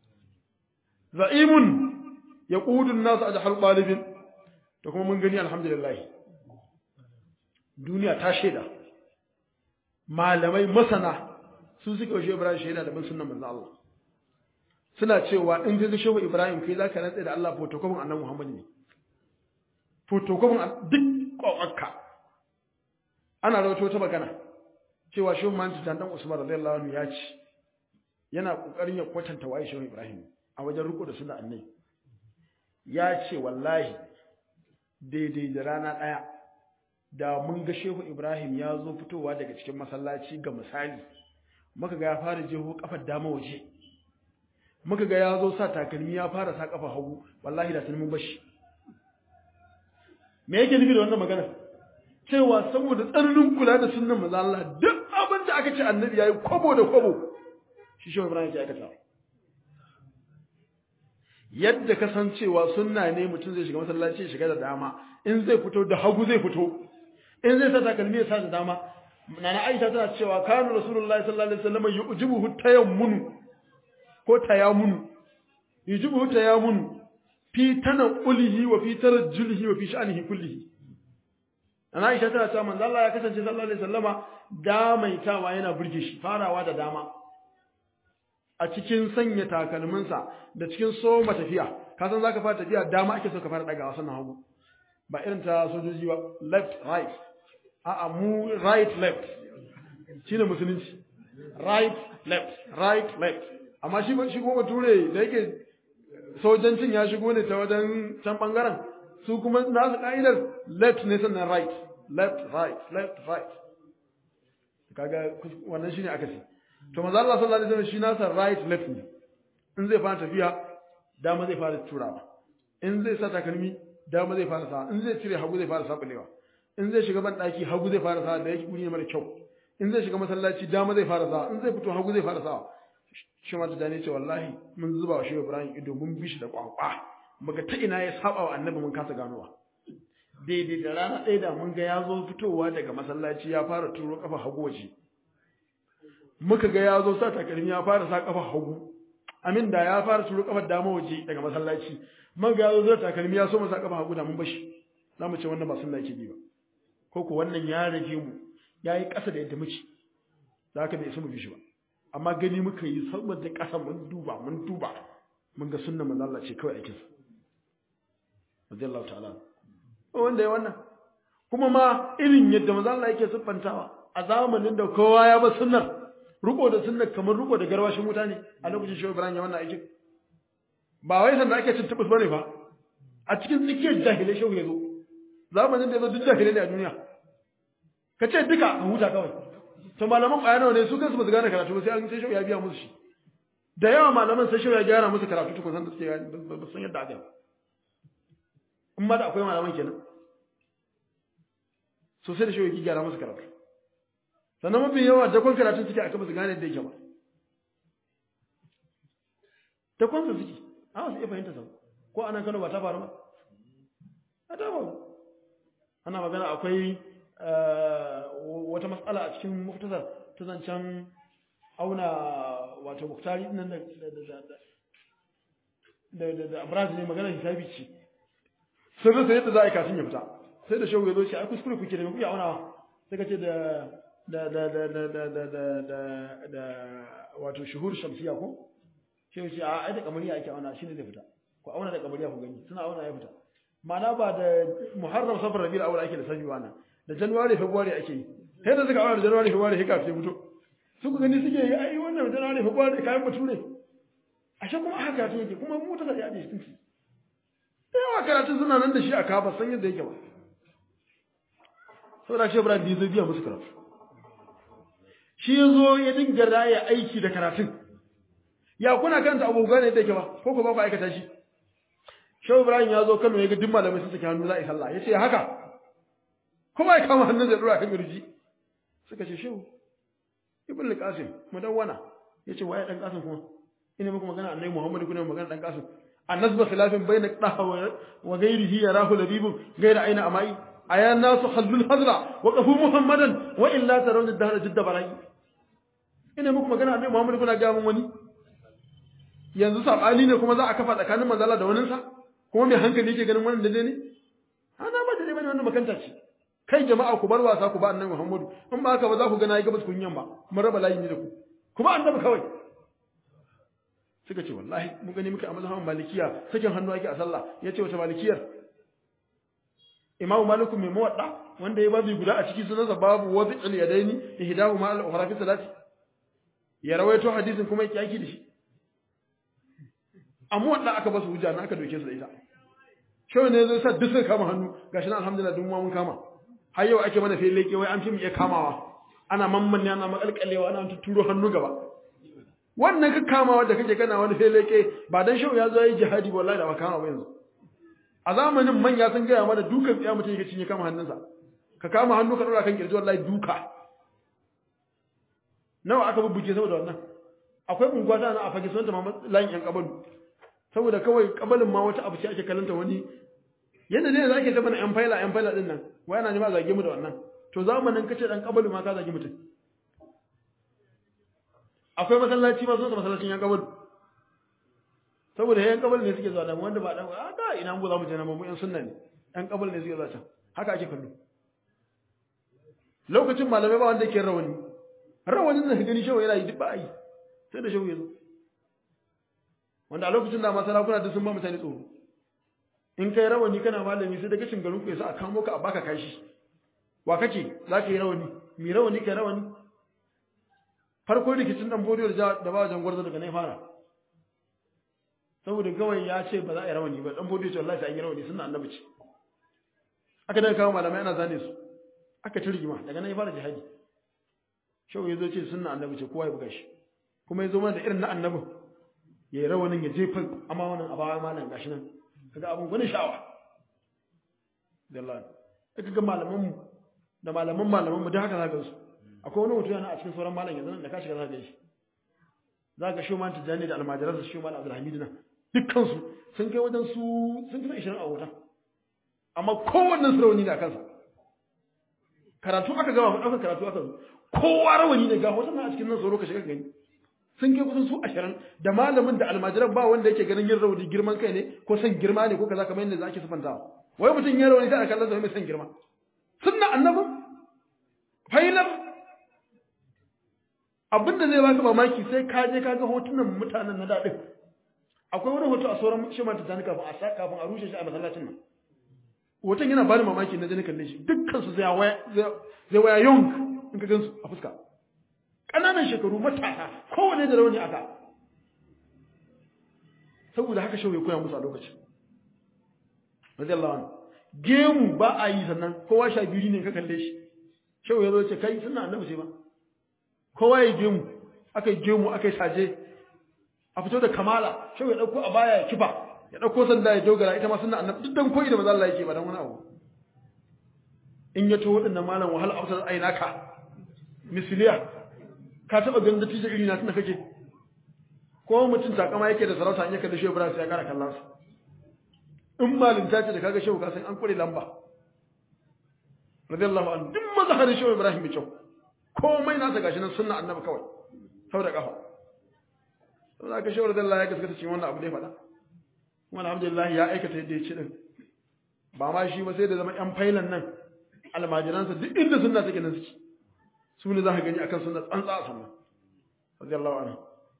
za'imun ya ƙudun nasu a jihar ɗalibin da kuma mun gani alhamdulillah duniya ta shaida malamai masana sun suka washe ibrahim shaida da bin sunnan manzo Allah suna cewa in ga shehu Ibrahim kai zaka rantsa da Allah photocopy annabi Muhammad ne photocopy duk kokakka ana rawaito ta magana cewa shehu Manji dan Usman radiyallahu anhu ya ce yana kokarin ya kwatanta waye shehu Ibrahim a wajen riko da sunna annabi ya ce wallahi daidai da rana daya da mun ga shehu Ibrahim ya zo fitowa daga cikin masallaci ga misali muka ga ya fara jeho kafar dama waje muka ga ya zo sa takalmi ya fara sa kafa hagu wallahi da mun bashi me yake nufi da wannan magana cewa saboda tsananin kula da sunnan manzo Allah duk abin da aka ce annabi yayi kwabo da kwabo shi shi Ibrahim ya aikata yadda ka san cewa sunna ne mutum zai shiga masallaci ya shiga da dama in zai fito da hagu zai fito in zai sa takalmi ya sa da dama nana Aisha tana cewa kanu rasulullahi sallallahu alaihi wasallam yujibuhu tayammunu ko tayamunu yujibu tayamunu fi tanqulihi wa fi tarajjulihi wa fi sha'nihi kullihi ana Aisha tana cewa manzo Allah ya kasance sallallahu alaihi wasallama damaitawa yana burge shi farawa da dama a cikin sanya takalminsa da cikin soma tafiya ka san zaka fara tafiya dama ake so ka fara dagawa sannan hagu ba irin ta sojoji ba left right a'a mu right left shine musulunci right left right left amma shi ba shi kuma bature da yake sojancin ya shigo ne ta wajen can bangaren su kuma nasu ka'idar left ne sannan right left right left right kaga wannan shine aka ce to manzo Allah sallallahu alaihi wasallam shi nasa right left ne in zai fara tafiya dama zai fara turawa in zai sa takalmi dama zai fara sa in zai cire hagu zai fara sabulewa in zai shiga ban daki hagu zai fara sa da yake guri ne mara kyau in zai shiga masallaci dama zai fara sa in zai fito hagu zai fara sa shi ma tadani ce wallahi mun zuba wa shi Ibrahim ido mun bi shi da kwakwa muga ta ina ya saba wa annabi mun kasa ganowa daidai da rana ɗaya da mun ga ya zo fitowa daga masallaci ya fara turo kafa hagu waje muka ga ya zo sa takalmi ya fara sa kafa hagu amin da ya fara turo kafar dama waje daga masallaci muka ga ya zo sa takalmi ya so mu sa kafa hagu da mun bashi za mu ce wannan ba sunna yake bi ba ko ko wannan ya rage mu ya yi ƙasa da yadda muke za ka bai isa mu bi shi ba amma gani muka yi saboda ƙasa mun duba mun duba mun ga sunna manzo Allah ce kawai aikinsa radiyallahu ta'ala wanda ya wannan kuma ma irin yadda manzo Allah yake siffantawa a zamanin da kowa ya ba sunnar riko da sunnar kamar riko da garwashin wuta ne a lokacin shehu Ibrahim ya wannan aikin ba wai sanda ake cin tubus bane fa a cikin tsakiyar jahilai shehu ya zo zamanin da ya zo duk jahilai ne a duniya ka ce duka a huta kawai to malaman ƙwaya nawa ne su kansu ba su gane karatu ba sai an sai shehu ya biya musu shi da yawa malaman sai shehu ya gyara musu karatu tukun san da suke gane ba san yadda aka yi in ma da akwai malaman kenan so sai da shehu ya gyara musu karatu sannan mafi yawa dakon karatun suke aka ba su gane yadda yake ba dakon su suke a wasu iya fahimta sau ko anan kano ba ta faru ba a ta faru ana magana akwai wata matsala a cikin muktasar ta zancen auna wato muktari nan da da da da abraz ne magana hisabi ce sai rasa yadda za a yi kafin ya fita sai da shagu ya zo ce ai kuskure kuke da kuke aunawa sai ka ce da da da da da da da da da da wato shuhur shamsiya ko sai ce a ai da kamariya ake auna shine zai fita ku auna da kamariya ku gani suna auna ya fita ma'ana ba da muharram safar rabiul awwal ake da sabi wannan da january february ake yi sai da suka aure da january february sai kafin fito suka gani suke yi ai wannan january february kayan bature ashe kuma haka karatu yake kuma mu ta da hadisi tunci yawa karatu suna nan da shi a kafa san yadda yake ba saboda shi Ibrahim bai zo biya musu karatu shi yazo ya dinga raya aiki da karatun ya kuna kanta abu gane yadda yake ba ko ko ba ku aikata shi Shehu Ibrahim ya zo Kano ya ga duk malamai sun saki hannu za a yi sallah ya ce haka kuma ya kama hannun zai dora kan girji suka ce shehu ibn al-qasim mudawwana yace waye dan qasim kuma ina muku magana annabi muhammad kuna magana dan qasim annasba khilafin bayna qadaha wa ghayrihi yarahu labibun ghayra aina amai aya nasu khallul hadra wa qafu muhammadan wa illa tarawna dahra jidda barai ina muku magana annabi muhammad kuna ga mun wani yanzu sabani ne kuma za a kafa tsakanin manzala da waninsa kuma mai hankali yake ganin wannan daidai ne ana ba daidai bane wannan makanta ce kai jama'a ku bar wasa ku ba annabi Muhammadu in ba haka ba za ku ga nayi gabas kun yamma mun raba layi ne da ku kuma annabi kawai suka ce wallahi mun gani muka a mazhabin malikiya sakin hannu ake a sallah yace wata malikiyar imamu maliku mai muwadda wanda ya babu guda a ciki sunansa babu wadi'il yadaini ihdahu ma al-ukhra fi salati ya rawaito hadisin kuma yake yaki da shi amma wanda aka basu hujja na aka doke su da ita shawai ne zai sa duk suka kama hannu gashi na alhamdulillah duk mun kama har yau ake mana fele ke wai an fi mu iya kamawa ana mamman ana makalkalewa ana tuturo hannu gaba wannan ka kamawa da kake kana wani fele ke ba dan shau ya zo yi jihadi wallahi da ba kama ba yanzu a zamanin manya sun gaya mana dukan tsiya mutum yake cinye kama hannunsa ka kama hannu ka dora kan kirji wallahi duka nawa aka bubbuke saboda wannan akwai unguwa ta na a fage sunanta ma layin yan kabalu saboda kawai kabalin ma wata abu ce ake kallanta wani yadda ne za ke ta mana yan faila yan faila din nan wai ana nema zage mu da wannan to zamanin kace dan kabalu ma ka zage mutum akwai masallaci ma sunansa masallacin yan kabalu saboda yan kabal ne suke zuwa da wanda ba dan a da ina mu za mu je na mu yan sunna ne yan kabal ne suke zuwa can haka ake kallo lokacin malamai ba wanda ke rawani rawanin da gani shawo yana yi duk ba yi sai da shawo ya zo wanda a lokacin da masarakuna da sun ba mutane tsoro in kai rawani kana malami sai da kashin garin ku yasa a kamo ka a baka kashi wa kake za ka yi rawani mi rawani kai rawani farko rikicin dan bodiyo da da ba wajen gwarzo daga nan fara saboda kawai ya ce ba za a yi rawani ba dan bodiyo ce wallahi sai an yi rawani sunna annabi ce aka daga kawo malamai ana zane su aka ci rigima daga nan ya fara jihadi shau ya zo ce sunna annabi ce kowa ya buga shi kuma ya zo mana da irin na annabin ya yi rawanin ya jefa amma wannan a bawa malam gashi nan kaga abun gwanin sha'awa dalla aka ga malaman mu da malaman malaman mu da haka zaka su akwai wani mutum yana a cikin sauran malam yanzu da ka shiga zaka shi zaka shi man tijani da almajiransa shi man abdul hamid na dukkan su sun kai wajen su sun kai 20 a wuta amma kowannen su rawani da kansa karatu aka gama faɗa karatu aka zo kowa rawani ne ga wasu na a cikin nan tsoro ka shiga gani sun kai kusan su ashirin da malamin da almajiran ba wanda yake ganin yin rauni girman kai ne ko son girma ne ko kaza kamar yadda ake sufantawa wai mutum yin rauni sai a kallon sa mai son girma sunna annabin failar abinda zai baka mamaki sai ka je ka ga hotunan mutanen na daɗin akwai wani hoto a sauran shi ma tijjani kafin a sa kafin a rushe shi a masallacin nan hoton yana bani mamaki na jini kalle shi dukkan su zai waya zai waya young in ka gansu a fuska ƙananan shekaru matasa kowane da rauni aka saboda haka shawai koya musu a lokacin radiyallahu anhu gemu ba a yi sannan kowa sha biyu ne ka kalle shi shawai ya zo ce kai suna annabi ce ba kowa ya gemu aka yi gemu aka yi saje a fito da kamala shawai ya ɗauko a baya ya kifa ya ɗauko sanda ya dogara ita ma suna annabi duk dan koyi da maza Allah yake ba dan wani abu in ya to waɗannan malam wahala a ainaka misiliya ka taba ganin dattijo iri na tunda kake ko mutum takama yake da sarauta in ya kalli shehu ibrahim sai ya kara kallon sa in malinta ce da kaga shehu ka san an kure lamba radiyallahu anhu duk mazharin shehu ibrahim mai kyau komai nasa gashi nan sunna annabi kawai sau da kafa saboda aka shehu radiyallahu ya gaskata cikin wannan abu da ya faɗa kuma alhamdulillah ya aikata yadda ya ci din ba ma shi ba sai da zama yan failan nan almajiransa duk inda sunna take nan suke su ne za ka gani akan sunna tsantsa a sunna radiyallahu anhu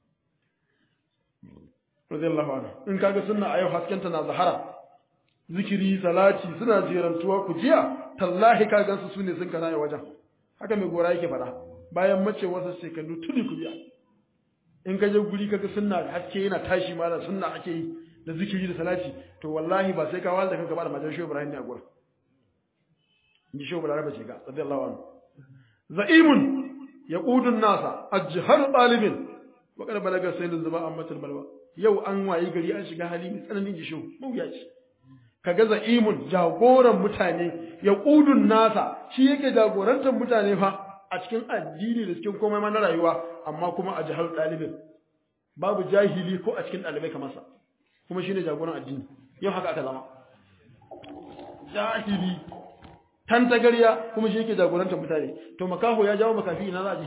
radiyallahu anhu in kaga sunna a yau haskenta na zahara zikiri salati suna jerantuwa ku jiya tallahi ka gansu su ne sun kana wajen haka mai gora yake faɗa bayan mace wasu shekaru tuni ku jiya in ka je guri kaga sunna haske yana tashi ma da sunna ake yi da zikiri da salati to wallahi ba sai ka walda kanka ba da majan shehu ibrahim ne a gurin in ji shehu ibrahim ce ga radiyallahu anhu za'imun yaqudu an-nasa ajhar talibin wa qad balaga sayyidul zuba ammatul balwa yau an wayi gari an shiga hali mai tsananin jishu mawuyaci kaga za'imun jagoran mutane yaqudu an-nasa shi yake jagorantar mutane fa a cikin addini da cikin komai ma na rayuwa amma kuma a jahar dalibin babu jahili ko a cikin dalibai kamar sa kuma shine jagoran addini yau haka aka zama jahili tantagariya kuma shi yake jagorantar mutane to makaho ya jawo makafi ina za a je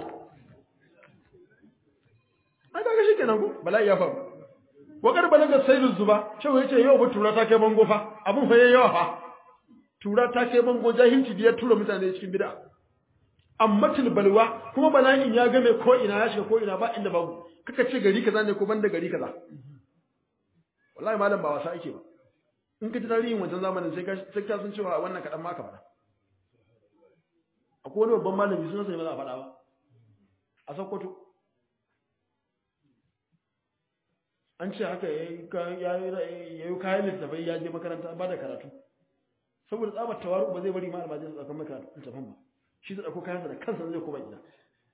ai kaga shi kenan ko bala'i ya faru wakar balaga sayyidul zuba cewa yace yau ba tura ta kai bango fa abun fa yayi yawa fa tura ta kai bango jahilci da ya tura mutane cikin bid'a amma balwa kuma bala'in ya game ko ina ya shiga ko ina ba inda babu kaka ce gari kaza ne ko banda gari kaza wallahi malam ba wasa ake ba in ka ji tarihin wancan zamanin sai ka sai ka san cewa wannan kadan ma ka faɗa akwai wani babban malami sunan sai ba za a faɗa ba a Sokoto an ce haka ya yi kayan littafai ya je makaranta ba da karatu saboda tsabar tawaru ba zai bari ma almajin su tsakan maka littafin ba shi zai ɗauko kayansa da kansa zai koma gida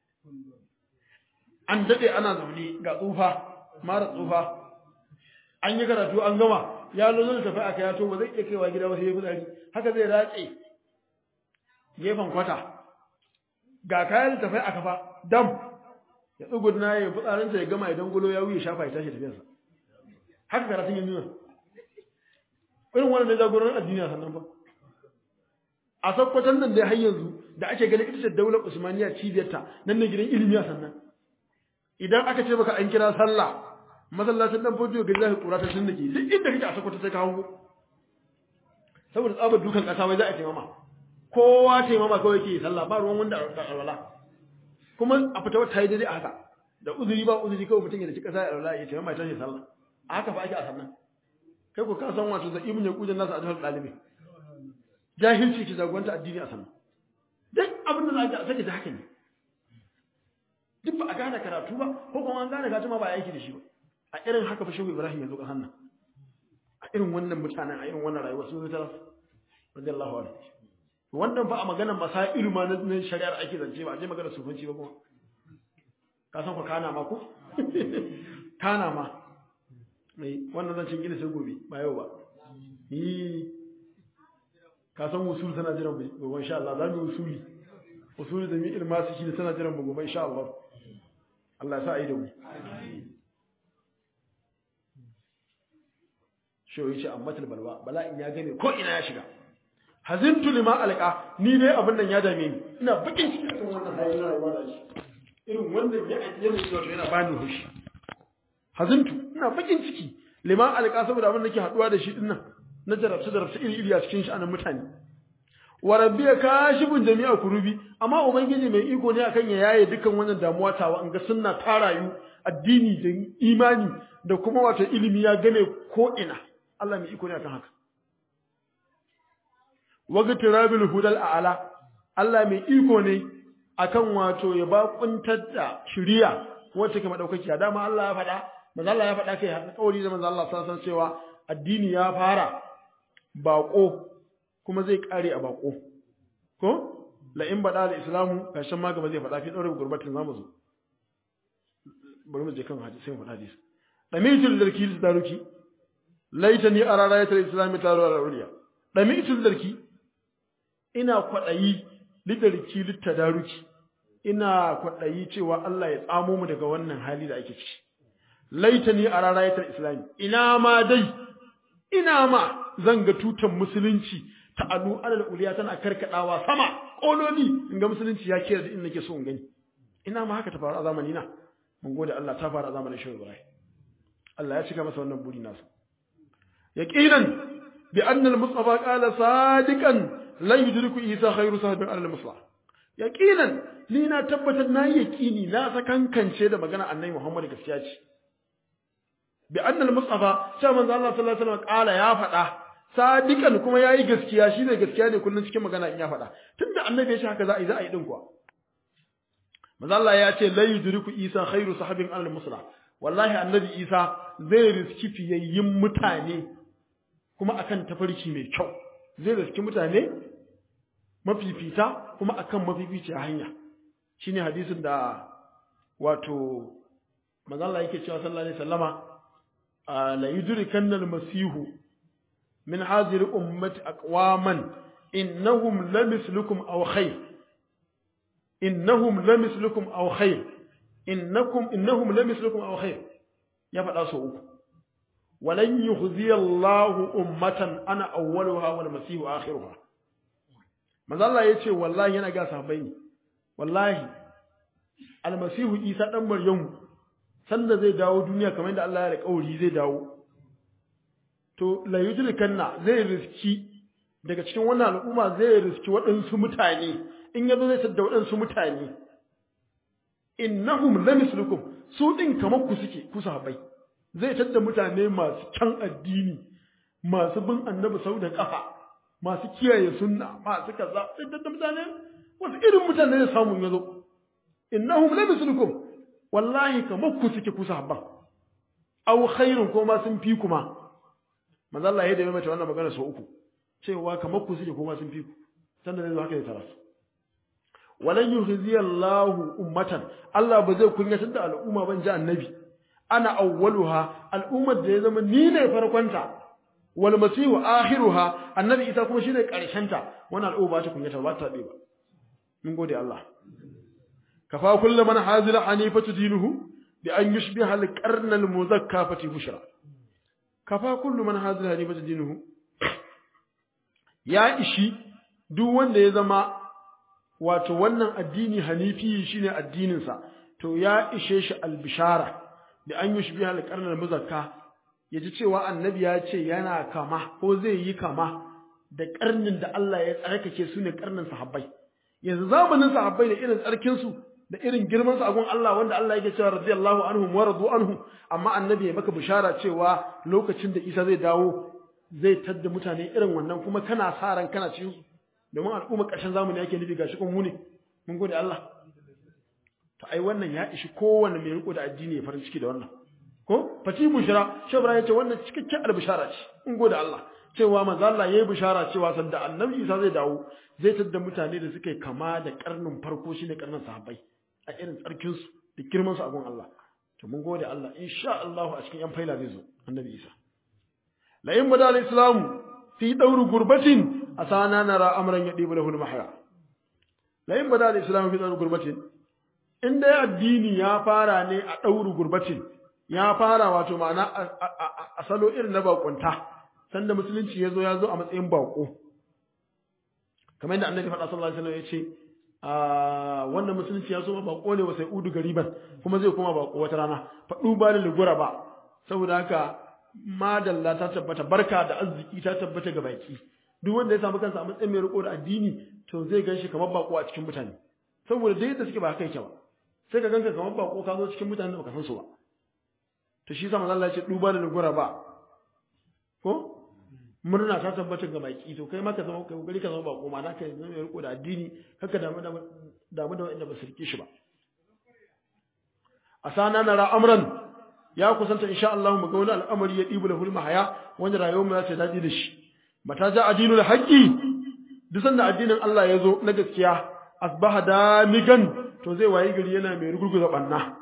an daɗe ana zaune ga tsufa mara tsufa an yi karatu an gama ya zo zai tafi aka yato ba zai iya kaiwa gida ba sai ya fitsari haka zai ratse gefen kwata ga kayan littafai a kafa dam ya tsugudna ya fitsarinsa ya gama idan gulo ya wuye shafa ya tashi tafiyarsa haka karatun yin nuna irin wannan ne jagoran addini a sannan ba a sakkwatan nan dai har yanzu da ake ganin ita ce daular usmaniya cibiyarta nan ne gidan ilimi a sannan idan aka ce baka an kira sallah masallacin dan fodiyo ga zai kura ta tunnake duk inda kake a sakwata sai ka hango saboda tsabar dukan kasa wai za a taimama kowa taimama kawai yake sallah ba ruwan wanda alwala kuma a fita wata yi daidai a haka da uzuri ba uzuri kawai mutum ya da ci kasa ya alwala ya taimama ya tashi sallah a haka fa ake a sannan kai ko ka san wato da ibn ya kujan nasu a jihar dalibi jahilci ki jagoranta addini a sannan duk abin da za a sake da haka ne duk ba a gane karatu ba ko kuma an gane karatu ma ba a aiki da shi ba a irin haka fa shehu ibrahim ya zo kasan nan a irin wannan mutanen a irin wannan rayuwa sun zata radiyallahu anhu wannan fa a maganar masailu ma na shari'ar ake zance ba a je maganar sufanci ba kuma ka san ku kana ma ko kana ma mai wannan zancen gina sai gobe ba yau ba yi ka san usul tana jiran mu gobe insha Allah za mu usuli usuli da mi ilma su shi tana jiran mu gobe insha Allah Allah ya sa ai da mu shi yace ammatul balwa bala'in ya gane ko ina ya shiga hazintu lima alqa ni dai abin nan ya dame ni ina bakin ciki kan wannan hali na rayuwa da shi irin wannan ya yana wato yana bani hushi hazintu ina bakin ciki lima alqa saboda abin da nake haduwa da shi dinnan na jarabta jarabta iri iri a cikin sha'anin mutane wa rabbi kashibun jami'a kurubi amma ubangiji mai iko ne akan ya yaye dukkan wannan damuwa tawa in ga sunna ta rayu addini da imani da kuma wato ilimi ya gane ko ina Allah mai iko ne akan haka waga tirabil hudal a'ala Allah mai iko ne akan wato ya ba kuntar da shiriya wacce ke madaukakiya dama Allah ya faɗa manzo Allah ya faɗa kai har kauri da manzo Allah sallallahu alaihi cewa addini ya fara bako kuma zai kare a bako ko la in bada al islamu kashin ma gaba zai faɗa fi daure gurbatin zamu zo bari mu je kan hadisi sai mu faɗa hadisi damitul darki daruki laitani ara rayatul islami taru al uliya damitul darki ina kwadayi lidarki littadaruki ina kwadayi cewa Allah ya tsamo mu daga wannan hali da ake ciki laitani ara rayatul islami ina ma dai ina ma zan ga tutan musulunci ta alu alal uliya tana karkadawa sama kololi in ga musulunci ya kira in nake so in gani ina ma haka ta faru a zamani na mun gode Allah ta faru a zamanin Shehu Ibrahim Allah ya cika masa wannan buri nasa yaqinan bi anna al-mustafa qala sadiqan la yudriku isa khairu sahabin al-mustafa yaqinan ni na tabbatar na yaqini na sakankance da magana annabi Muhammad gaskiya ce bi anna al-mustafa sai manzo Allah sallallahu alaihi wasallam qala ya faɗa sadiqan kuma yayi gaskiya shine gaskiya ne kullun cikin magana in ya faɗa tunda annabi ya ce haka za a yi za a yi din kuwa manzo Allah ya ce la yudriku isa khairu sahabin al-mustafa wallahi annabi isa zai riski fiyayyin mutane kuma akan tafarki mai kyau zai riski mutane mafifita kuma akan mafifici hanya shine hadisin da wato manzo Allah yake cewa sallallahu alaihi wasallama la yudrikanna al-masihu min hadhihi ummati aqwaman innahum lamislukum aw khayr innahum lamislukum aw khayr innakum innahum lamislukum aw khayr ya faɗa so uku walan yukhzi Allahu ummatan ana awwaluha wal masihu akhiruha manzo Allah yace wallahi yana ga sahabbai ne wallahi almasihu Isa dan Maryamu sanda zai dawo duniya kamar yadda Allah ya alƙawari zai dawo to la yudrikanna zai riski daga cikin wannan al'umma zai riski waɗansu mutane in yazo zai sadda waɗansu mutane innahum lamislukum su din kamar ku suke ku sahabbai zai tadda mutane masu can addini masu bin annabi sau da kafa masu kiyaye sunna masu kaza sai tadda mutane wasu irin mutane ne samun yazo innahum lamislukum wallahi kamar ku suke ku sahabban aw khairun ko ma sun fi kuma manzo Allah ya da mai wannan magana sau uku cewa kamar ku suke ko ma sun fi ku sanda zai zo haka ya tarasu walan yuhzi Allahu ummatan Allah ba zai kunyatar da al'umma ban ji annabi ana awwaluha al'ummar da ya zama ni ne farkonta wal masihu akhiruha annabi isa kuma shine karshenta wannan al'umma ba ta kunyata ba ta ba mun gode Allah kafa kullu man hazila hanifatu dinuhu bi an yushbiha al qarn al muzakkafati bushra kafa kullu man hazila hanifatu dinuhu ya ishi duk wanda ya zama wato wannan addini hanifi shine addininsa to ya ishe shi albishara bi an yushbiha al-qarn al-muzakka yaji cewa annabi ya ce yana kama ko zai yi kama da karnin da Allah ya tsarkake su ne karnin sahabbai yanzu zamanin sahabbai da irin tsarkin su da irin girman su a gun Allah wanda Allah yake cewa radiyallahu anhum wa radu anhu amma annabi ya maka bishara cewa lokacin da Isa zai dawo zai tadda mutane irin wannan kuma kana sa ran kana cikin su domin al'umma ƙarshen zamani yake nufi gashi kuma mu ne mun gode Allah to ai wannan ya ishi kowanne mai riko da addini ya farin ciki da wannan ko fati bushara shebra ya ce wannan cikakken albishara ce mun gode Allah cewa manzo Allah yayi bishara cewa sanda annabi Isa zai dawo zai tadda mutane da suka kama da karnin farko shine karnin sahabbai a irin tsarkin su da girman su a gun Allah to mun gode Allah insha Allah a cikin yan faila zai zo annabi Isa la in bada al-islam fi dawr gurbatin asana nara amran yadibu lahu al-mahya la in bada al-islam fi dawr gurbatin in dai addini ya fara ne a dawr gurbatin ya fara wato ma'ana a salo irin na bakunta sanda musulunci ya zo ya zo a matsayin bako kamar yadda annabi faɗa sallallahu alaihi wasallam ya ce wannan musulunci ya zo ma bako ne wa sai udu gariban kuma zai koma bako wata rana faɗu ba da lugura ba saboda haka madalla ta tabbata barka da arziki ta tabbata ga baki duk wanda ya samu kansa a matsayin mai riko da addini to zai ganshi kamar bako a cikin mutane saboda dai yadda suke ba haka yake ba sai ka ganka kamar bako ka zo cikin mutane da baka san su ba to shi sama Allah ya ce duba da lugura ba ko murna ta tabbata ga baki to kai ma ka zama kai kokari ka zama bako ma na kai zama mai riko da addini haka damu da damu da wanda ba su rike shi ba asana nara amran ya kusanta insha Allah mu ga wani al'amari ya dibu lahul mahaya wanda rayuwar mu za ta daɗi da shi mata ja addinul haqqi duk sanda addinin Allah ya zo na gaskiya asbaha damigan to zai wayi gari yana mai rugurguza banna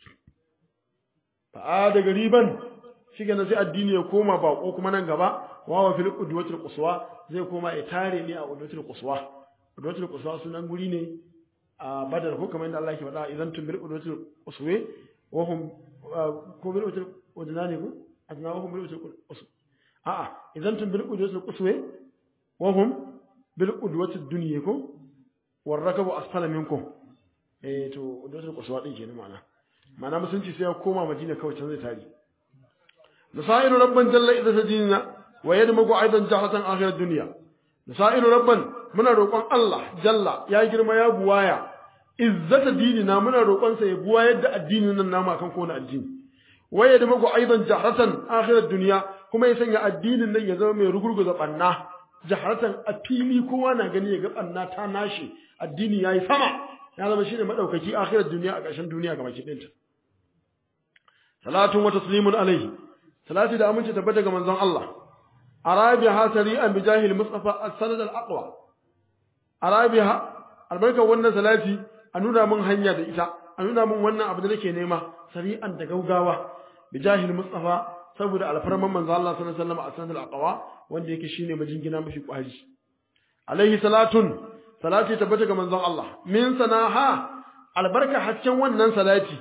fa da gariban shi sai addini ya koma bako kuma nan gaba wawa fil udwatul quswa zai koma ya tare ne a udwatul quswa udwatul quswa sunan guri ne a badar ko kamar yadda Allah ke faɗa idan tumbil udwatul quswa wa hum ko bil udwatul udnani ko adna wa hum bil udwatul quswa a'a idan tumbil udwatul quswa wa hum bil udwatul dunya ko war rakabu asfala minkum eh to udwatul quswa din kenan ma'ana ma'ana musunci sai ya koma madina kawai can zai tare نسائل ربا جل إذا سجينا ويدمج أيضا جهرة آخر الدنيا نسائل ربا من روقان الله جل يا جرم يا بوايا إذة ديننا من روقان سيبوايا دا الدين نما كان كون الدين ويدمج أيضا جهرة آخر الدنيا كما يسنى الدين نن يزم من رغرغ زبنا جهرة أبيني كوانا غني يغب أننا تاناشي الدين يا سما ya zama shine madaukaki akhirar duniya a ƙarshen duniya ga baki ɗinta salatun wa taslimun alaihi salati da aminci tabbata ga manzon Allah arabiha sari'an bi jahil mustafa as-sanad al-aqwa arabiha albarka wannan salati a nuna min hanya da ita a nuna min wannan abu da nake nema sari'an da gaugawa bi jahil mustafa saboda alfarman manzon Allah sallallahu alaihi wasallam as-sanad al-aqwa wanda yake shine majingina mafi kwari alaihi salatun salati tabbata ga manzon Allah min sanaha albarka haccen wannan salati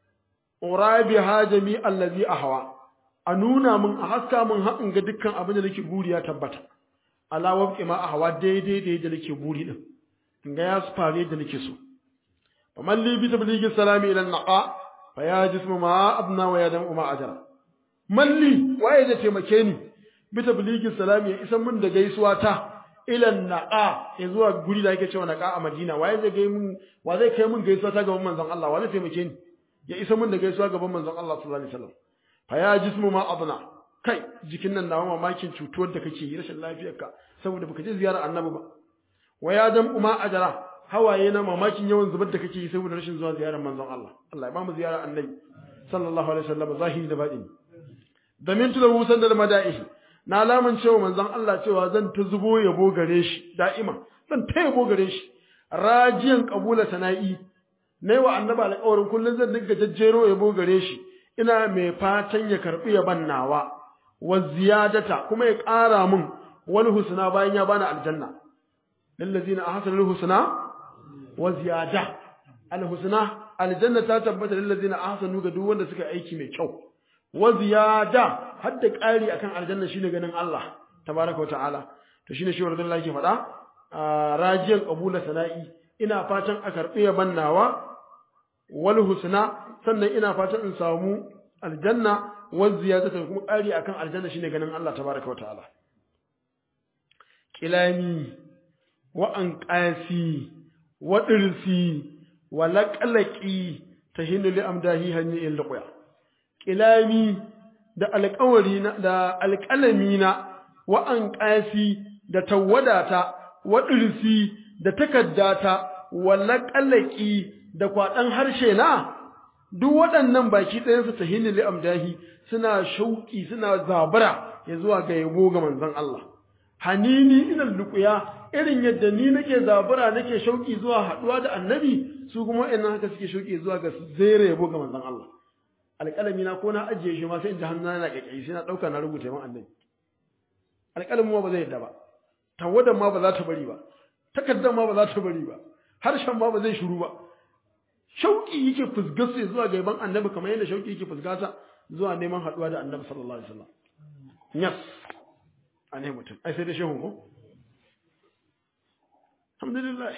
urabiha jami'al ladhi ahwa a nuna min a haska min haɗin ga dukkan abin da nake buri ya tabbata ala wabqi ma ahwa daidai da yadda nake buri din in ga ya fare da nake so fa man li bi tablighi salami ila naqa fa ya jismu ma abna wa ya dam ma ajra man li waye da taimake ni bi tablighi salami ya isan min da gaisuwa ta ila naqa ya zuwa guri da yake cewa naqa a Madina waye zai ga min wa zai kai min gaisuwa ta gaban manzon Allah wa zai taimake ni ya isa min da gaisuwa gaban manzon Allah sallallahu alaihi wasallam fa ya jismu ma abna kai jikin nan nawa mamakin cutuwar da kake yi rashin lafiyarka saboda baka je ziyarar annabi ba wa ya dam uma ajara hawaye na mamakin yawan zubar da kake yi saboda rashin zuwa ziyarar manzon Allah Allah ya ba mu ziyarar annabi sallallahu alaihi wasallam zahiri da batini damin tu da wusan da mada'ihi na alaman cewa manzon Allah cewa zan ta zubo yabo gare shi da'ima zan ta yabo gare shi rajiyan kabula sana'i nayi wa annabi alƙawarin kullun zan dinga jajjero yabo gare shi ina mai fatan ya karɓi yaban nawa wa ziyadata kuma ya ƙara min wani husna bayan ya bani aljanna lillazina ahsanu husna wa ziyada alhusna aljanna ta tabbata lillazina ahsanu ga duk wanda suka aiki mai kyau wa ziyada har da ƙari akan aljanna shine ganin Allah tabaraka ta'ala to shine shi wannan yake faɗa rajiyan qabula sana'i ina fatan a karɓi yaban nawa wal husna sannan ina fatan in samu aljanna wa ziyadatu kuma ƙari akan aljanna shine ganin Allah tabaraka wa ta'ala kilami wa anqasi wa dirsi wa laqalaqi tahinu li amdahi hanni il liqya kilami da alƙawari na da alƙalami na wa anqasi da tawadata wa dirsi da takaddata wa laqalaqi da kwaɗan harshe na duk waɗannan baki ɗayansu ta hinni li amdahi suna shauƙi suna zabara ya zuwa ga yabo ga manzon Allah hanini ina luƙuya irin yadda ni nake zabara nake shauƙi zuwa haɗuwa da annabi su kuma wa'annan haka suke shauƙi zuwa ga zere yabo ga manzon Allah alƙalami na ko na ajiye shi ma sai in ji hannuna na ƙaƙƙayi sai na ɗauka na rubuta man annabi alƙalamin ma ba zai yadda ba tawadan ma ba za ta bari ba takardar ma ba za ta bari ba harshen ma ba zai shiru ba shauƙi yake fusgarsa zuwa ga yaban annabi kamar yadda shauƙi yake fusgata zuwa neman haɗuwa da annabi sallallahu alaihi wasallam yes a ne mutum ai sai da shehu ko alhamdulillah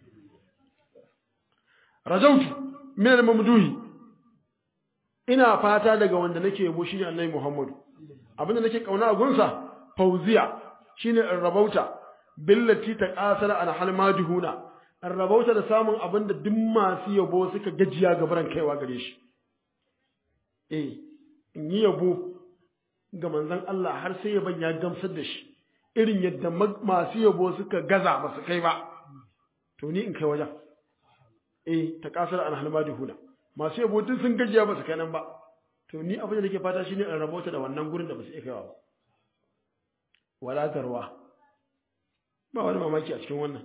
rajautu min al-mamduhi ina fata daga wanda nake yabo shine annabi Muhammadu abinda nake kauna a gunsa fauziya shine rabauta billati taqasala an halmadihuna an rabauta da samun abin da duk masu yabo suka gajiya gabaran kaiwa gare shi. Eh, in yi yabo ga manzan Allah har sai yaban ya gamsar da shi, irin yadda masu yabo suka gaza ba su kai ba, to ni in kai wajen. Eh, ta kasar an halmadi huna. Masu yabo duk sun gajiya ba su kai nan ba, to ni abin da nake fata shi ne in rabauta da wannan gurin da ba su iya kaiwa ba. Wala garwa. Ba wani mamaki a cikin wannan.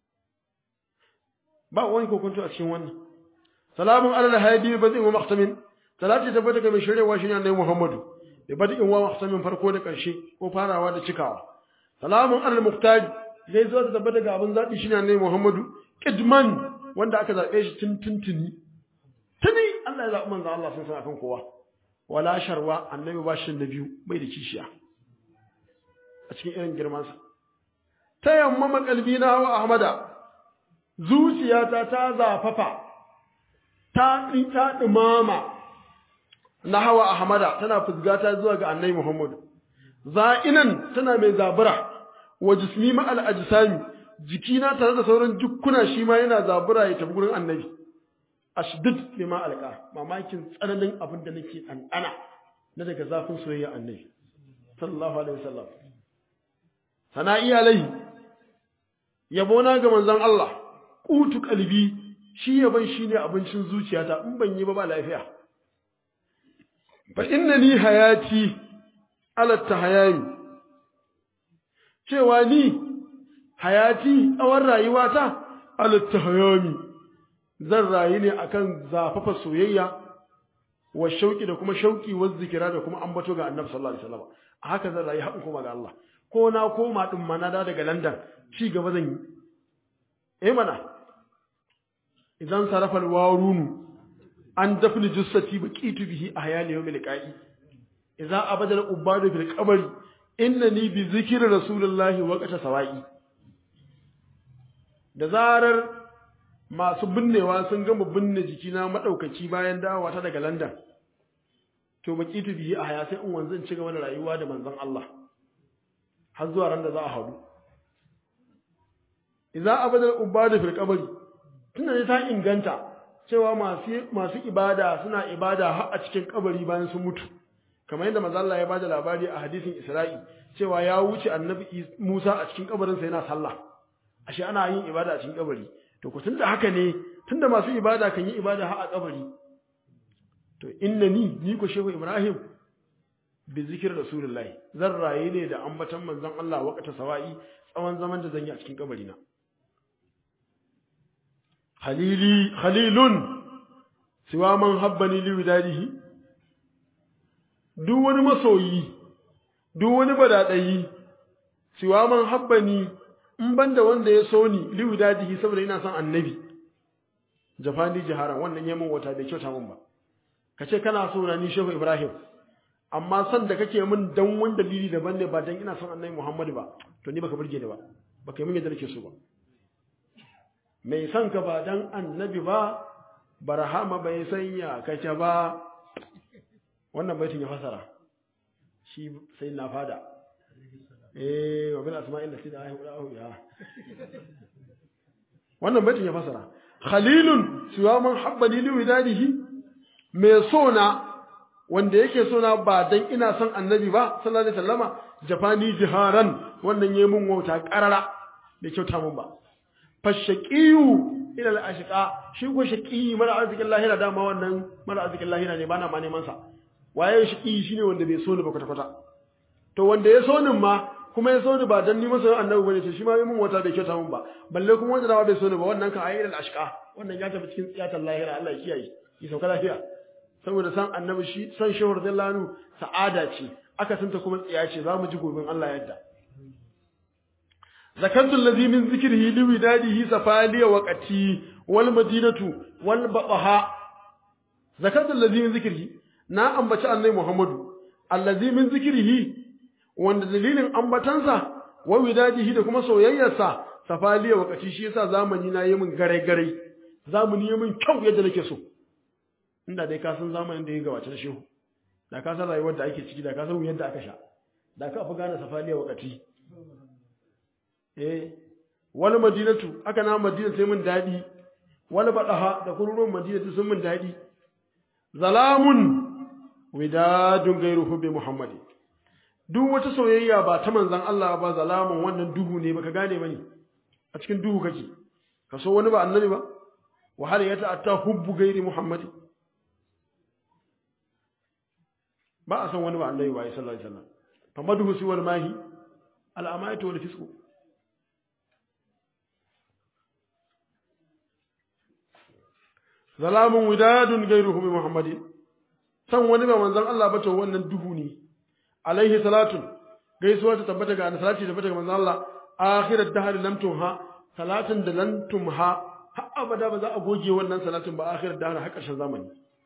ba wani kokonto a cikin wannan salamun alal hadi ba zai wa mahtamin salati tabbata ga mai shirewa shine annabi Muhammadu da bada in wa mahtamin farko da karshe ko farawa da cikawa salamun alal muhtaj zai zo da tabbata ga abin zabi shine annabi Muhammadu kidman wanda aka zabe shi tun tuntuni tuni Allah ya zabi manzo Allah sun san akan kowa wala sharwa annabi ba shi da biyu bai da kishiya a cikin irin girmansa tayammama qalbina wa ahmada zuciyata ta zafafa ta ta dumama na hawa ahmada tana fusgata zuwa ga annabi muhammad za'inan tana mai zabura wa jismi ma al ajsami jikina tare da sauran jukkuna shi ma yana zabura ya tafi gurin annabi ashdid lima alqa mamakin tsananin abin da nake ɗanɗana na daga zafin soyayya annabi sallallahu alaihi wasallam sana'i alai yabona ga manzon Allah kutu kalbi shi yaban shine abincin zuciyata in ban yi ba ba lafiya fa innani hayati ala tahayami cewa ni hayati tsawon rayuwata ala tahayami zan rayu ne akan zafafa soyayya wa shauki da kuma shauki wa zikira da kuma ambato ga annabi sallallahu alaihi wasallam a haka zan rayu haɗin kuma ga Allah ko na koma din mana da daga London ci gaba zan yi eh mana idan sarafa alwarunu an dafni jussati baqitu bihi ahyali yawmil liqa'i idza abada al-ubadu fil qabri innani bi zikri rasulillahi waqta sawa'i da zarar masu binnewa sun gama binne jikina madaukaki bayan dawowa ta daga London to baqitu bihi ahya sai in wanzan ci gaba da rayuwa da manzon Allah har zuwa ran da za a haɗu idza abada al-ubadu fil qabri tunda ne ta inganta cewa masu masu ibada suna ibada har a cikin kabari bayan sun mutu kamar yadda manzo Allah ya bada labari a hadisin Isra'i cewa ya wuce annabi Musa a cikin kabarin sa yana sallah ashe ana yin ibada a cikin kabari to ku tunda haka ne tunda masu ibada kan yi ibada har a kabari to innani ni ko shehu Ibrahim bi zikir rasulullahi zan raye ne da ambatan manzon Allah waqta sawa'i tsawon zaman da zan yi a cikin kabari na khalili khalilun siwa man habbani li widadihi duk wani masoyi duk wani badadayi siwa man habbani in banda wanda ya so ni li widadihi saboda ina son annabi jafani jiharan wannan yamin wata bai kyauta min ba kace kana so na ni shehu ibrahim amma san da kake min dan wani dalili daban ne ba dan ina son annabi muhammad ba to ni baka burge ni ba baka yi min yadda nake so ba mai son ka ba dan annabi ba barhama bai sanya kake ba wannan baitin ya fasara shi sai na fada eh wa bil asma'il lati da ayi ya wannan baitin ya fasara khalilun suwa man habbani li widadihi mai so na wanda yake so na ba dan ina son annabi ba sallallahu alaihi wasallama jafani jiharan wannan yayi mun wauta karara da kyauta mun ba fashaqiyu ila al-ashqa shi ko shaqi mara arzikin lahira dama wannan mara arzikin lahira ne bana ma neman sa waye shaqi shine wanda bai so ni ba kwata kwata to wanda ya so ni ma kuma ya so ni ba dan ni masa annabi bane to shi ma mun wata bai kyauta mun ba balle kuma wanda dama bai so ni ba wannan kan ayi al-ashqa wannan ya tafi cikin tsiyatar lahira Allah ya kiyaye ki sauka lafiya saboda san annabi shi san shehu radiyallahu anhu sa'ada ce aka santa kuma tsiya ce za mu ji gobin Allah yadda zakartu allazi min zikrihi li widadihi safaliya waqati wal madinatu wal baqaha zakartu allazi min zikrihi na ambaci annabi Muhammadu allazi min zikrihi wanda dalilin ambatansa wa widadihi da kuma soyayyarsa safaliya waqati shi yasa zamani na yi min gare gare zamani yi min kyau yadda nake so inda dai ka san zamanin da ya gabace da shehu da ka san rayuwar da ake ciki da ka san yadda aka sha da ka fi gane safaliya wakati eh wani madinatu aka na madina sai mun dadi wani badaha da kururuwan madinatu sun mun dadi zalamun widadun gairuhu bi muhammadi duk wata soyayya ba ta manzan Allah ba zalamun wannan duhu ne baka gane bane a cikin duhu kake ka so wani ba annabi ba wa hal ya ta'atta hubbu gairi muhammadi ba a san wani ba annabi ba sallallahu alaihi wasallam fa madhu si wal mahi al amayatu wal fisqu zalamun widadun gairuhu bi muhammadin san wani ba manzon Allah ba to wannan duhu ne alaihi salatu gaisuwa ta tabbata ga salati tabbata ga manzon Allah akhirat dahr lam tumha salatin da lam tumha har abada ba za a goge wannan salatin ba akhirat dahr har ƙarshen zamani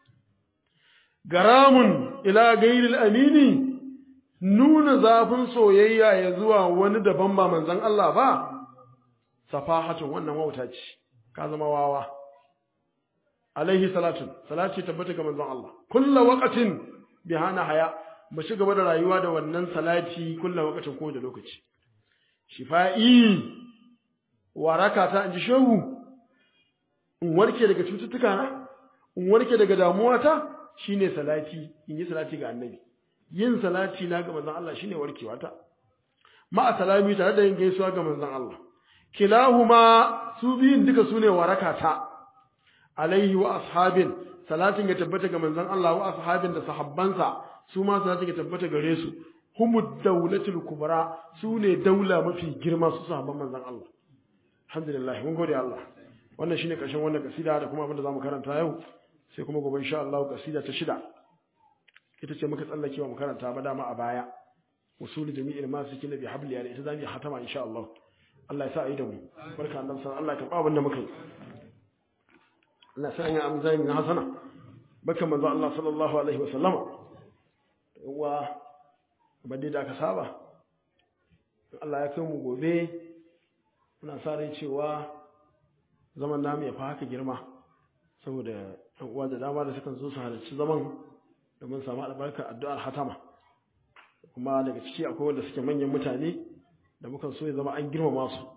garamun ila gairil amini nuna zafin soyayya ya zuwa wani daban ba manzon Allah ba safahatun wannan wauta ce ka zama wawa alaihi salatun salati tabbata ga manzon Allah kullu waqatin bihana haya mu ci gaba da rayuwa da wannan salati kullu waqatin ko da lokaci shifa'i waraka ta inji shehu in warke daga cututtuka na in warke daga damuwa ta shine salati in yi salati ga annabi yin salati na ga manzon Allah shine warkewa ta ma salami tare da yin gaisuwa ga manzon Allah kilahuma su biyun duka sune waraka ta alaihi wa ashabin salatin ya tabbata ga manzon Allah wa ashabin da sahabbansa su ma salatin ya tabbata gare su humud dawlatul kubra su ne daula mafi girma su sahabban manzon Allah alhamdulillah mun gode Allah wannan shine karshen wannan kasida da kuma abin da zamu karanta yau sai kuma gobe insha Allah kasida ta shida ita ce muka tsallake wa mu karanta ba dama a baya usul jami'il masikin bi habli yani ita zamu hatama insha Allah Allah ya sa ayi da mu barka Allah san Allah ka ba abin da muka yi Allah sa ya amza min hasana baka manzo Allah sallallahu alaihi wa sallama wa badde da aka saba Allah ya kai mu gobe muna sa rai cewa zaman namu ya fa haka girma saboda yan uwa da dama da sukan zo su halarci zaman da mun samu albarkar addu'ar hatama kuma daga ciki akwai wanda suke manyan mutane da mukan so ya zama an girmama su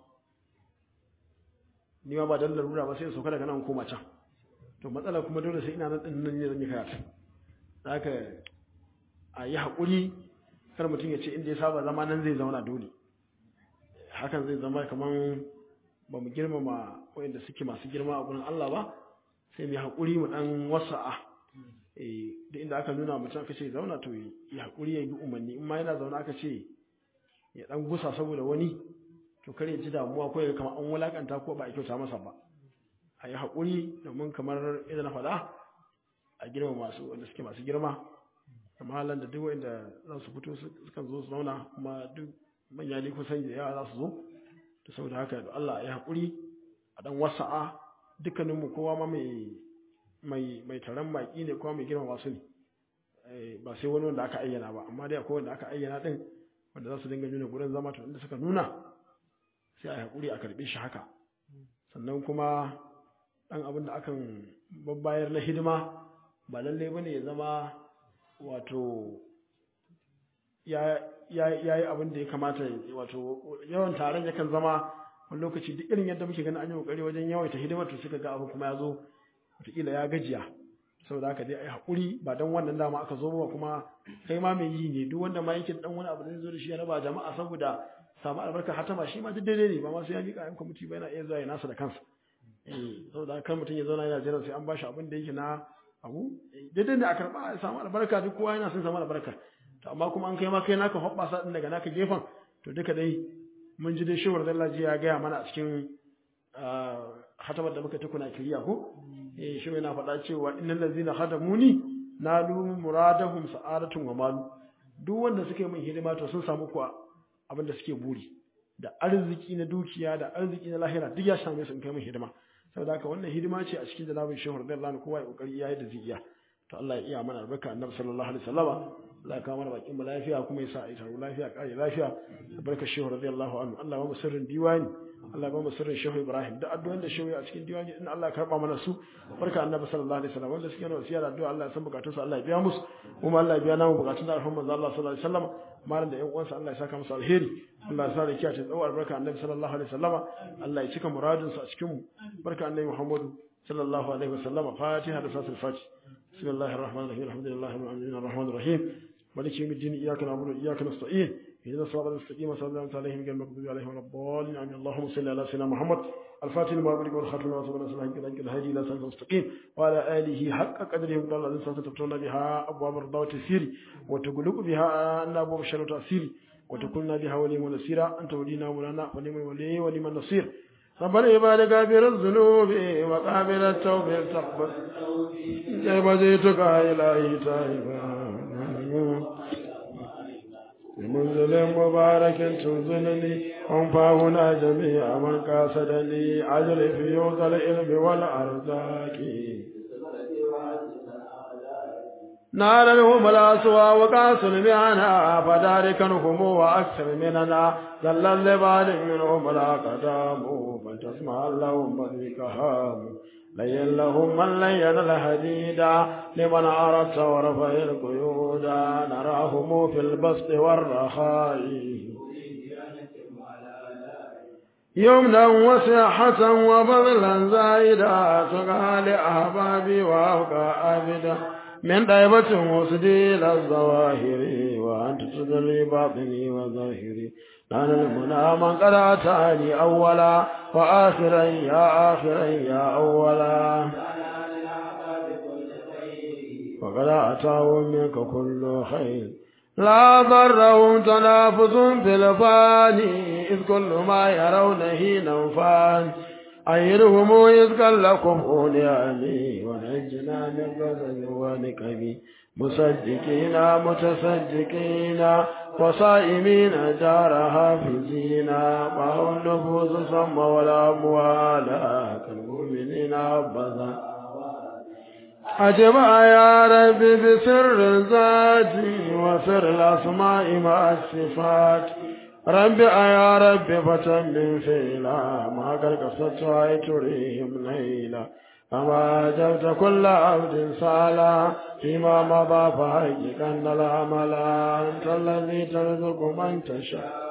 ni ma ba dan larura ba sai in sauka daga nan koma can to matsala kuma dole sai ina nan din nan ne zan yi karatu haka a yi haƙuri kar mutum ya ce inda ya saba zama nan zai zauna dole hakan zai zama kaman ba mu girmama wanda suke masu girma a gurin Allah ba sai mu haƙuri mu dan wasa'a eh da inda aka nuna mutum aka ce zauna to ya haƙuri ya yi umarni in ma yana zauna aka ce ya dan gusa saboda wani to kar ya ji damuwa ko ya kamar an wulakanta ko ba a kyauta masa ba a yi haƙuri domin kamar idan na faɗa a girma masu wanda suke masu girma kamar da duk wanda za su fito sukan zo su zauna kuma duk manya ne kusan da yawa za su zo to saboda haka da Allah ya haƙuri a dan wasa'a dukkaninmu kowa ma mai mai mai taron baki ne kowa mai girma masu ne ba sai wani wanda aka ayyana ba amma dai akwai wanda aka ayyana din wanda za su dinga nuna gurin zama to inda suka nuna sai a yi haƙuri a karɓe shi haka sannan kuma ɗan abin da akan babbayar na hidima ba lallai bane ya zama wato ya yi abin da ya kamata wato yawan taron yakan zama wani lokaci duk irin yadda muke ganin an yi kokari wajen yawaita hidimar to suka ga abu kuma ya zo wataƙila ya gajiya saboda haka dai ai haƙuri ba don wannan dama aka zo ba kuma kai ma mai yi ne duk wanda ma yake dan wani abu da zai zo da shi ya raba jama'a saboda samu albarka hatama shi ma duk daidai ne ba ma sai ya miƙa yan kwamiti ba yana iya zuwa ya nasa da kansa eh saboda kan mutum ya zauna yana jiran sai an bashi abin da yake na abu daidai ne a karɓa ya samu albarka duk kowa yana son samu albarka to amma kuma an kai ma kai naka hoɓɓasa din daga naka gefen to duka dai mun ji dai shewar dallaji ya gaya mana a cikin hatabar da muka tukuna kiriya ko eh shi yana faɗa cewa innal ladzina khadamuni nalu muradahum sa'adatun wa malu duk wanda suke min hidima to sun samu kuwa abin da suke buri da arziki na dukiya da arziki na lahira duk ya same su in kai min hidima saboda haka wannan hidima ce a cikin janabin shehu radiyallahu anhu kowa ya kokari yayi da zai iya to Allah ya iya mana albarka annabi sallallahu alaihi wasallama Allah ya kawo mana bakin mu lafiya kuma ya sa a yi taro lafiya kare lafiya albarka shehu radiyallahu anhu Allah ya ba mu sirrin diwani Allah ya ba mu sirrin shehu Ibrahim da addu'o'in da shehu a cikin diwani in Allah ya karba mana su barka annabi sallallahu alaihi wasallam wanda suke yana wasiya da addu'a Allah ya san bukatun su Allah ya biya musu kuma Allah ya biya namu bukatun da alhamdu manzo Allah sallallahu alaihi wasallam malam da ƴan uwansa Allah ya saka musu alheri Allah ya sa da kiyaye tsawo albarka annabi sallallahu alaihi wasallam Allah ya cika muradin su a cikin mu barka annabi Muhammadu sallallahu alaihi wasallam fatiha da sasul fatiha بسم الله الرحمن الرحيم الحمد لله رب العالمين الرحمن الرحيم مالك يوم الدين اياك نعبد واياك نستعين اهدنا الصراط المستقيم صراط الذين انعمت عليهم غير المغضوب عليهم ولا الضالين امين اللهم صل على سيدنا محمد الفاتح لما أغلق والخاتم لما سبق نسأل حق الهدي الهادي الى صراط المستقيم وعلى اله حق قدره وقدر الذين ستفتون بها ابواب الرضا والتيسير وتغلق بها ان ابواب الشر والتاثير وتكون بها ولي ونصيرا انت ولينا مولانا ولمن ولي ولمن نصير ربنا يبارك غافر الذنوب وقابل التوبة تقبل كيف جئتك إلهي تائبا بمنزل مبارك تنزلني وانفعنا جميع من قاصدني أجر في يوز العلم والأرزاق نارا هم الأسوى وقاس المعنى فداركنهم وأكثر مننا ذل اللبال منهم الأقدام فلتسمع لهم بذيكهام لين لهم من لين الحديدا لمن أردت ورفع القيود نراهم في البسط والرخاء يمنا وساحة وبذلا زائدا تقال لأحبابي وأبقى أبدا من طيبة وسدي الظواهر وأنت تدري باطني وظاهري أنا المنى من قد أتاني أولا وآخرا يا آخرا يا أولا وقد أتاه منك كل خير لا ضرهم تنافس في الفاني إذ كل ما يرون هينا فان أيرهم إذ كلكم نعمي ونجنا من غزل ونكبي مصدقين متصدقين وصائمين دار حافظين معه النفوس ثم والأموال كالمؤمنين أبدا أجمع يا ربي بسر الذات وسر الأسماء مع الصفات ربي يا ربي فتمم فيلا ما قد قصدت أي تريهم ليلا أما أجبت كل عبد صالح فيما مضى فحقق أن العمل أنت الذي ترزق من تشاء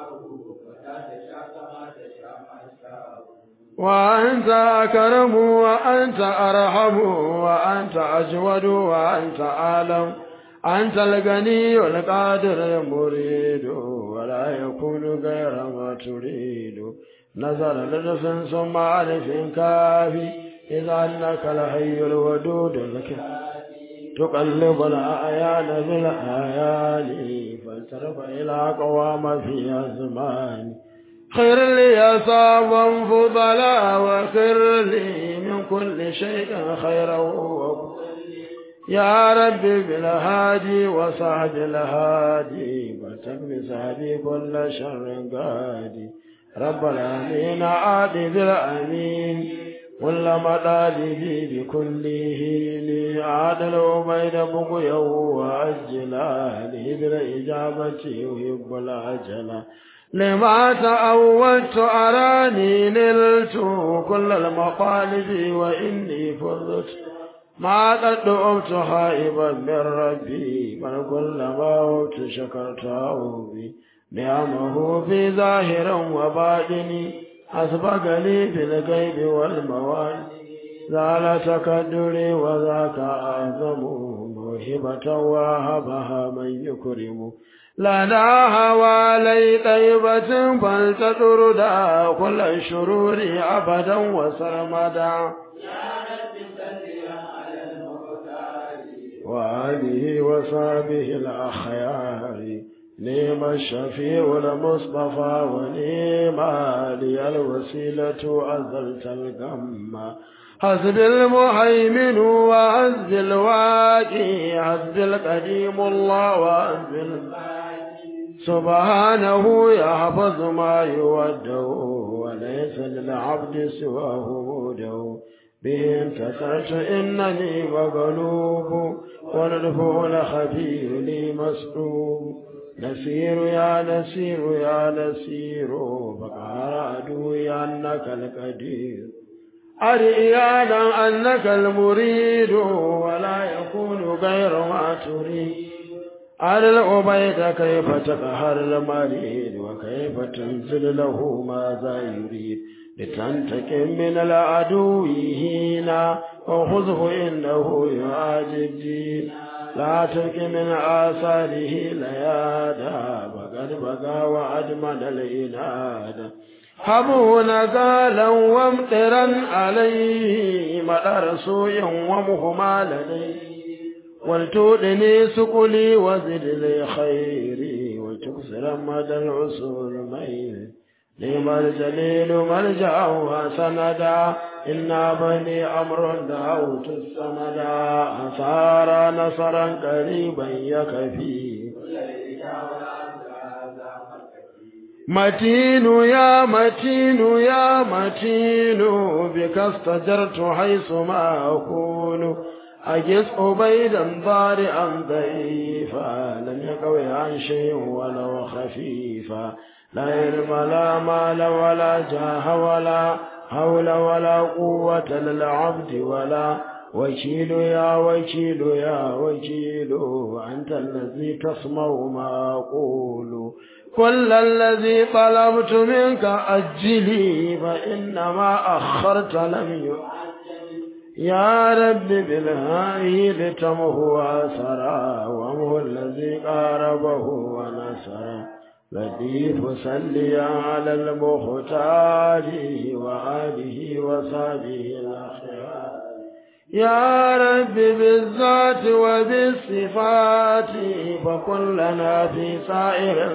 وأنت أكرم وأنت أرحم وأنت أجود وأنت أعلم أنت الغني القادر المريد ولا يكون غير ما تريد نظر لنفس ثم عرف كافي إذا أنك الحي الودود لك تقلب الأعيان بالآيان فالترف إلى قوام في أزمان خير لي صابا فضلا وخير لي من كل شيء خيرا يا ربي بالهادي وصعد الهادي فلتكن سهدي كل شر قادي رب العالمين عادي بالأمين كل مطالبي بكله لي عادل بين بقيا وأجلا لي بالإجابة يحب العجلة لما تأولت أراني نلت كل المطالب وإني فضت ما قد دعوت خائبا من ربي من كل موت شكرته بي نعمه في ظاهر وباطن أسبق لي في الغيب والموالي زال تكدري وذاك أعظم موهبة وهبها من يكرم لنا هوالي طيبة فلتطرد كل الشرور أبدا وسرمدا وآله وصحبه الأخيار نعم الشفيع المصطفى ونعم لي الوسيلة أزلت الغم حسب المهيمن وحسب الواقي حسب القديم الله وحسب سبحانه يحفظ ما يوده وليس للعبد سواه موده به انتصرت إنني مغلوب والرفع الخبير لي مسلوب نسير يا نسير يا نسير فقال عدوي أنك القدير أرئيانا أنك المريد ولا يكون غير ما تريد على العبيد كيف تقهر المريد وكيف تنزل له ماذا يريد لتنتقم من العدو هينا وخذه إنه يعاجب دين لا تلك من آثاره ليادا وقد بقى وأدمن الإناد حبه نقالا وامطرا عليه مدر سوء ومهما لديه ولتؤذني سقلي وزد لي خيري وتكسر مدى العسول ميل نعم الجليل ملجأ وسندا إنا بني أمر دعوت السمدا أثار نصرا قريبا يكفي متين يا متين يا متين بك استجرت حيث ما أكون أجس عبيدا ضارعا ضعيفا لم يقوي عن شيء ولو خفيفا لا علم لا مال ولا جاه ولا حول ولا قوة للعبد ولا وكيل يا وكيل يا وكيل أنت الذي تسمع ما أقول كل الذي طلبت منك أجلي فإنما أخرت لم يؤجل يا رب بالهاي لتمه أسرا وهو الذي قاربه ونصر لطيف صلي على المختار وآله وصحبه الأخيار يا رب بالذات وبالصفات فكلنا في سائر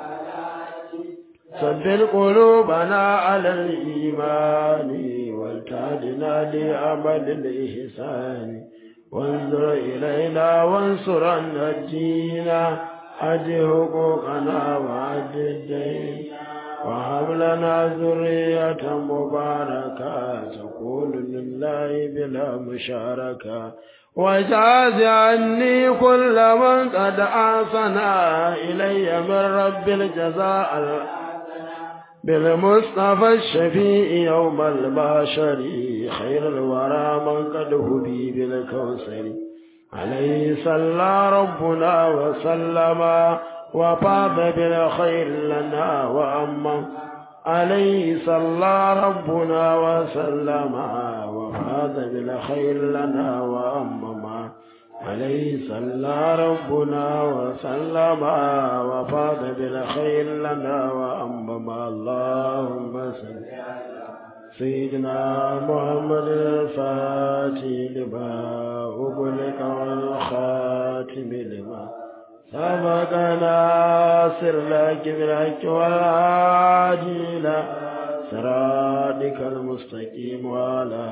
ثبت قلوبنا على الإيمان والتادنا لعمل الإحسان وانظر إلينا وانصرنا الدين أد حقوقنا وأد الدين وهب لنا ذرية مباركة تكون لله بلا مشاركة وجاز عني كل من قد آسنا إلي من رب الجزاء بالمصطفى الشفيع يوم البشر خير الورى من قد هدي بالكوثر عليه صلى ربنا وسلم وفاض بالخير لنا وأما عليه صلى ربنا وسلم وفاض بالخير لنا وأمما عليه صلى ربنا وسلم وفاض بالخير لنا وأمما اللهم صل سيدنا محمد الفاتح لما أغلق والخاتم لما سبق ناصر لك بالحق والهادي إلى صراطك المستقيم وعلى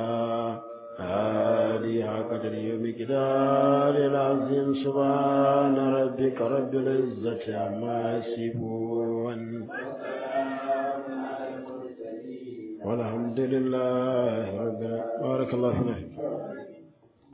آله قدر ومقدار العظيم سبحان ربك رب العزة عما يصفون والحمد لله رب العالمين بارك الله فيك